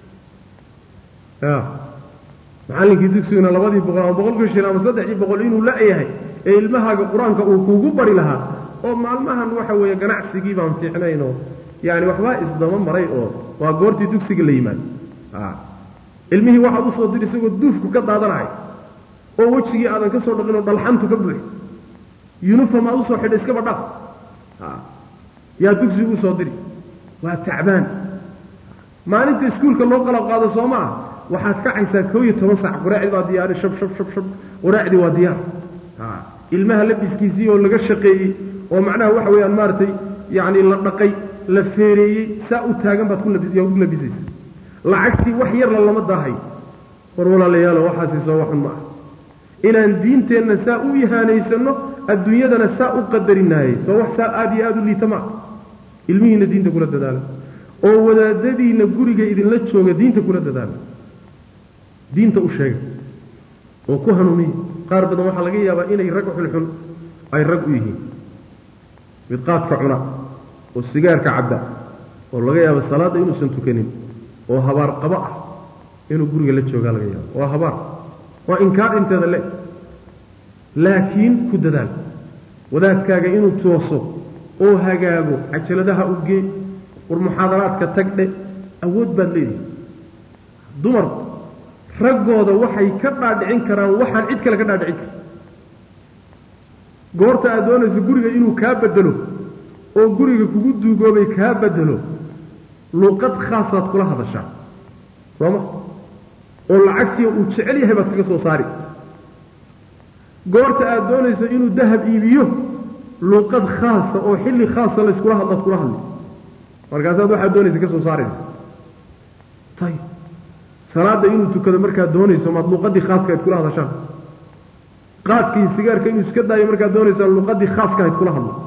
ya macallinkii dugsigana labadii boqol ama boqolkii shil ama saddexdii boqol inuu la-yahay ee ilmahaaga qur-aanka uu kuugu bari lahaa oo maalmahan waxa weeye ganacsigii baan fiicnayn oo yaani waxbaa isdaba maray oo waa goortii dugsiga la yimaado ilmihii waxaad usoo dir isagoo duufku ka daadanahay oo wejigii aadan ka soo dhaqin oo dhalxantu ka buuxi uniform aad usoo xidha iskaba dhaf yaa dugsigu usoo diri waa tacbaan maalinta iskuulka loo qalab qaado soo ma ah waxaad kacaysaa koo iyo toban saac quraacdii baa diyaari shab shab shab shab quraacdii waa diyaar ilmaha labiskiisii oo laga shaqeeyey oo macnaha waxa weeyaan maaragtay yacni la dhaqay la feereeyey saa u taagan baad ku labisaysa lacagtii wax yarla lama daahay war walaalayaalo waxaasi soo waxun ma ah inaan diinteenna saa u ihaanaysanno adduunyadana saa u qadarinaayey soo wax saa aada iyo aada u liita maa ilmihiinna diinta kula dadaala oo wadaadadiinna guriga idinla jooga diinta kula dadaala diinta u sheega oo ku hanuuniya qaar badan waxaa laga yaabaa inay rag xunxun ay rag u yihiin mid qaadka cuna oo sigaarka cabda oo laga yaabo salaadda inuusan tukanin oo habaar qabo ah inuu guriga la joogaa laga yaabo waa habaar waa inkaar inteeda le laakiin ku dadaal wadaadkaaga inuu tooso oo hagaago cajaladaha u gee war muxaadaraadka tagdhe awood baad leedihi dumarku raggooda waxay ka dhaadhicin karaan waxaan cid kale ka dhaadhicin karin goorta aad doonayso guriga inuu kaa bedelo oo guriga kugu duugoobay kaa bedelo luuqad khaasaad kula hadashaa sooma oo lacagtii uu jecel yahay baad kaga soo saari goorta aad doonayso inuu dahab iibiyo luuqad khaasa oo xilli khaasa layskula hadlaad kula hadli markaasaad waxaad doonaysa ka soo saaraysa ayib salaadda inuu tukado markaad doonayso maad luqadii khaaska ayd kula hadashaan qaadkii sigaarka inuu iska daayo markaad doonaysaa luqadii khaaska ayd kula hadlo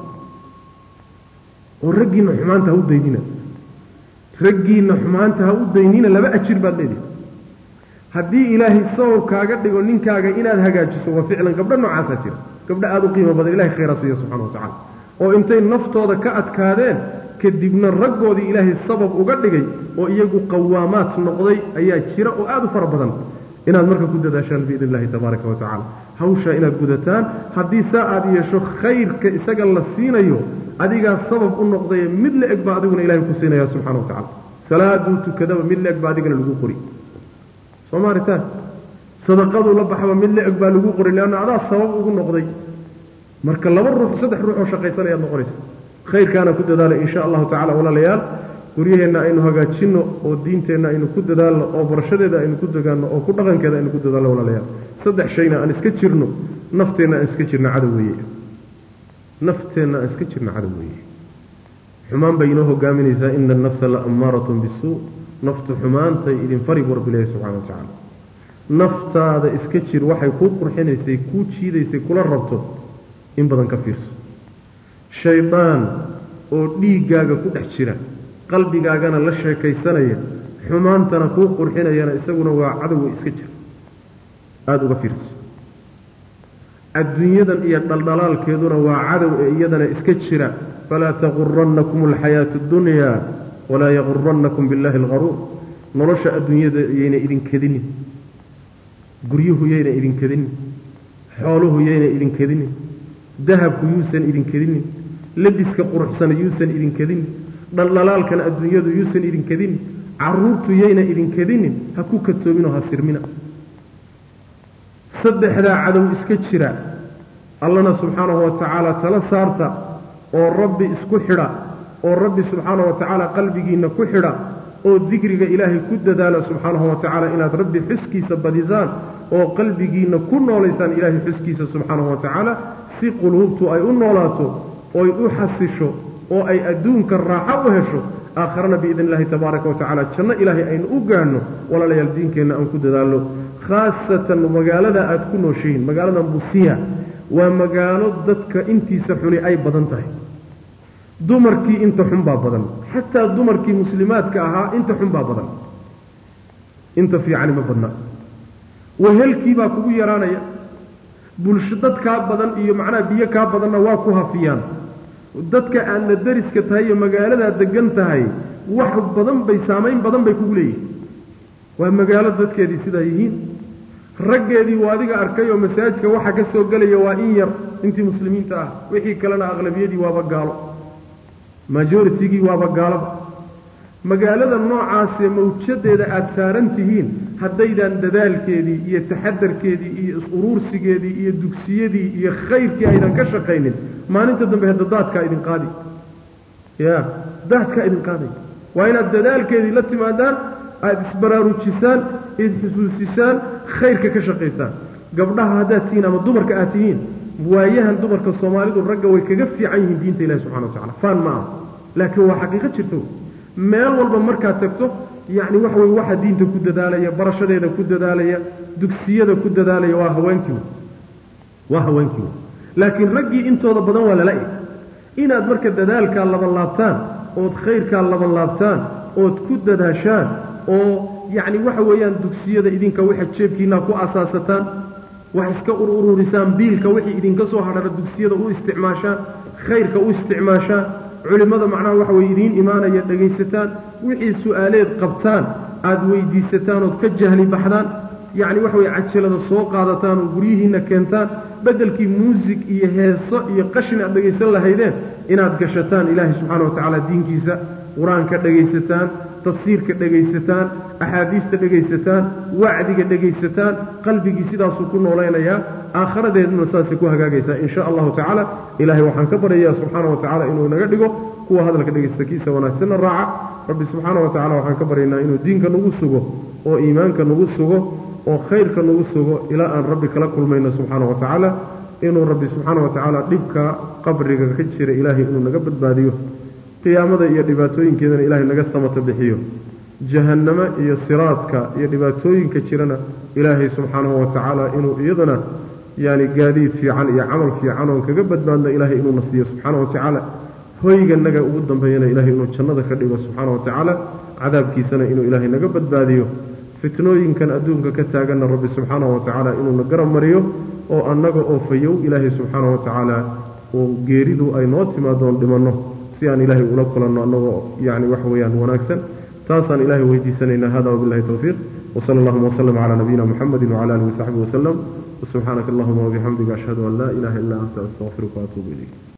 oo raggiinna xumaanta ha u daynina raggiinna xumaanta ha u daynina laba ajir baad leedihi haddii ilaahay sabab kaaga dhigo ninkaaga inaad hagaajiso waa ficlan gabdho noocaasaa jira gabdho aada u qiimo badan ilahay khayraa siiya subxana wa tacala oo intay naftooda ka adkaadeen kadibna raggoodii ilaahay sabab uga dhigay oo iyagu qawaamaad noqday ayaa jira oo aada u fara badan inaad marka ku dadaashaan biidn illahi tabaaraka wa tacala hawshaa inaad gudataan haddii saa aad yeesho khayrka isaga la siinayo adigaa sabab u noqdaye mid la eg baa adiguna ilahay ku siinaya subxana wa tacala salaaduu tukadaba mid la eg baa adigana lagu qori soo maaritaan sadaqaduu la baxaba mid la eg baa lagu qori leanna adaa sabab ugu noqday marka laba ruux saddex ruux oo shaqaysanayaad noqonaysa khayrkaana ku dadaala insha allahu tacala walaalayaal guryaheenna aynu hagaajinno oo diinteenna aynu ku dadaalno oo barashadeeda aynu ku dagaanno oo ku dhaqankeeda aynu ku dadaalno walaalayaal saddex shayna aan iska jirno nafteenna aan iska jirno cadow weeye nafteenna aan iska jirno cadow weeye xumaan bay inoo hogaaminaysaa ina annafsa la ammaaratun bisuu naftu xumaantay idin fari buu rabbi leeyahy subxana wa tacaala naftaada iska jir waxay kuu qurxinaysay kuu jiidaysay kula rabto in badan ka fiirso shaydaan oo dhiiggaaga ku dhex jira qalbigaagana la sheekaysanaya xumaantana kuu qurxinayana isaguna waa cadowga iska jir aada uga fiirso adduunyadan iyo dhaldhalaalkeeduna waa cadow ee iyadana iska jira falaa taqurannakum alxayaatu اddunyaa walaa yaqurannakum biاllahi algaruur nolosha adduunyada yayna idin kedinin guryuhu yayna idin kedinin xooluhu yayna idin kedinin dahabku yuusan idin kedinin labiska quruxsana yuusan idin kedinin dhaldhalaalkana adduunyadu yuusan idin kedinin caruurtu yayna idin kedinin ha ku katoominoo ha sirmina saddexdaa cadow iska jira allana subxaanahu wa tacaala tala saarta oo rabbi isku xidha oo rabbi subxaanahu wa tacaala qalbigiinna ku xidha oo dikriga ilaahay ku dadaala subxaanahu wa tacaala inaad rabbi xuskiisa badisaan oo qalbigiinna ku noolaysaan ilaahay xuskiisa subxaanahu wa tacaala si quluubtu ay u noolaato oy u xasisho oo ay adduunka raaxo u hesho aakharana biidn illahi tabaaraka wa tacala janno ilaahay aynu u gaadhno walaalayaal diinkeenna aan ku dadaalno khaasatan magaalada aada ku nooshihiin magaalada busiya waa magaalo dadka intiisa xuni ay badan tahay dumarkii inta xun baa badan xataa dumarkii muslimaadka ahaa inta xun baa badan inta fiicani ma badna wehelkii baa kugu yaraanaya bulsho dad kaa badan iyo macnaha biyo kaa badanna waa ku hafiyaan dadka aadna dariska tahay iyo magaaladaa degan tahay wax badan bay saamayn badan bay kugu leeyihin waa magaalo dadkeedii sidaa yihiin raggeedii waa adiga arkay oo masaajidka waxa ka soo gelaya waa in yar intii muslimiinta ah wixii kalena aqlabiyadii waaba gaalo majoritigii waaba gaalaba magaalada noocaasee mawjadeeda aada saaran tihiin haddaydaan dadaalkeedii iyo taxadarkeedii iyo is-uruursigeedii iyo dugsiyadii iyo khayrkii aydan ka shaqaynin maalinta dambe hadda daadkaa idin qaadi ya daadkaa idin qaaday waa inaad dadaalkeedii la timaadaan aada isbaraarujisaan isxusuusisaan khayrka ka shaqaysaan gabdhaha haddaad tihiin ama dumarka aad tihiin waayahan dumarka soomaalidu ragga way kaga fiican yihiin diinta ilahi subxana wa tacala faan ma ah laakiin waa xaqiiqo jirto meel walba markaad tagto yacni waxa weye waxa diinta ku dadaalaya barashadeeda ku dadaalaya dugsiyada ku dadaalaya waa haweenkii waa haweenkii laakiin raggii intooda badan waa lala eg inaad marka dadaalkaa laban laabtaan ood khayrkaa laban laabtaan ood ku dadaashaan oo yacni waxa weeyaan dugsiyada idinka waxa jeebkiinaa ku asaasataan wax iska ururisaan biilka wixii idinka soo hadhara dugsiyada u isticmaashaan khayrka u isticmaashaan culimmada macnaha waxa weye idiin imaanaya dhegaysataan wixii su-aaleed qabtaan aada weydiisataan ood ka jahli baxdaan yacni waxa weye cajalada soo qaadataan oo guryihiinna keentaan beddelkii muusig iyo heeso iyo qashin aad dhegaysan lahaydeen inaad gashataan ilaahay subxaana wa tacaala diinkiisa qur-aanka dhegaysataan tafsiirka dhegaysataan axaadiista dhegaysataan wacdiga dhegaysataan qalbigii sidaasuu ku noolaynayaa aakharadeeduna saasay ku hagaagaysaa in sha allahu tacaala ilaahay waxaan ka baryayaa subxaana wa tacala inuu inaga dhigo kuwa hadalka dhegaysta kiisa wanaagsanna raaca rabbi subxaana wa tacala waxaan ka baryaynaa inuu diinka nagu sugo oo iimaanka nagu sugo oo khayrka nagu sugo ilaa aan rabbi kala kulmayno subxaana wa tacaala inuu rabbi subxaana wa tacaala dhibka qabriga ka jira ilaahay inuu naga badbaadiyo qiyaamada iyo dhibaatooyinkeedana ilaahay naga samata bixiyo jahannamo iyo siraadka iyo dhibaatooyinka jirana ilaahay subxaanahu wa tacaala inuu iyadana yani gaadiid fiican iyo camal fiican oon kaga badbaadno ilaahay inuuna siiyo subxaana wa tacaala hoyganaga ugu dambeeyana ilahay inuu jannada ka dhigo subxaana wa tacaala cadaabkiisana inuu ilaahay naga badbaadiyo fitnooyinkan adduunka ka taaganna rabbi subxaana wa tacaala inuuna garab mariyo oo annaga oo fayow ilaahay subxaana wa tacaala oo geeridu ay noo timaadoon dhimanno si aan ilaahay ula kulanno annagoo yani wax weeyaan wanaagsan taasaan ilahay weydiisanaynaa hada wabillahi towfiiq wsala allahuma wslm cala nabiyina muxamedi wcala alihi wasaxbihi waslem wsubxaanaka allahuma wabixamdiga ashhadu an laa ilaha illa anta astaqfiruka waatuubu ilayk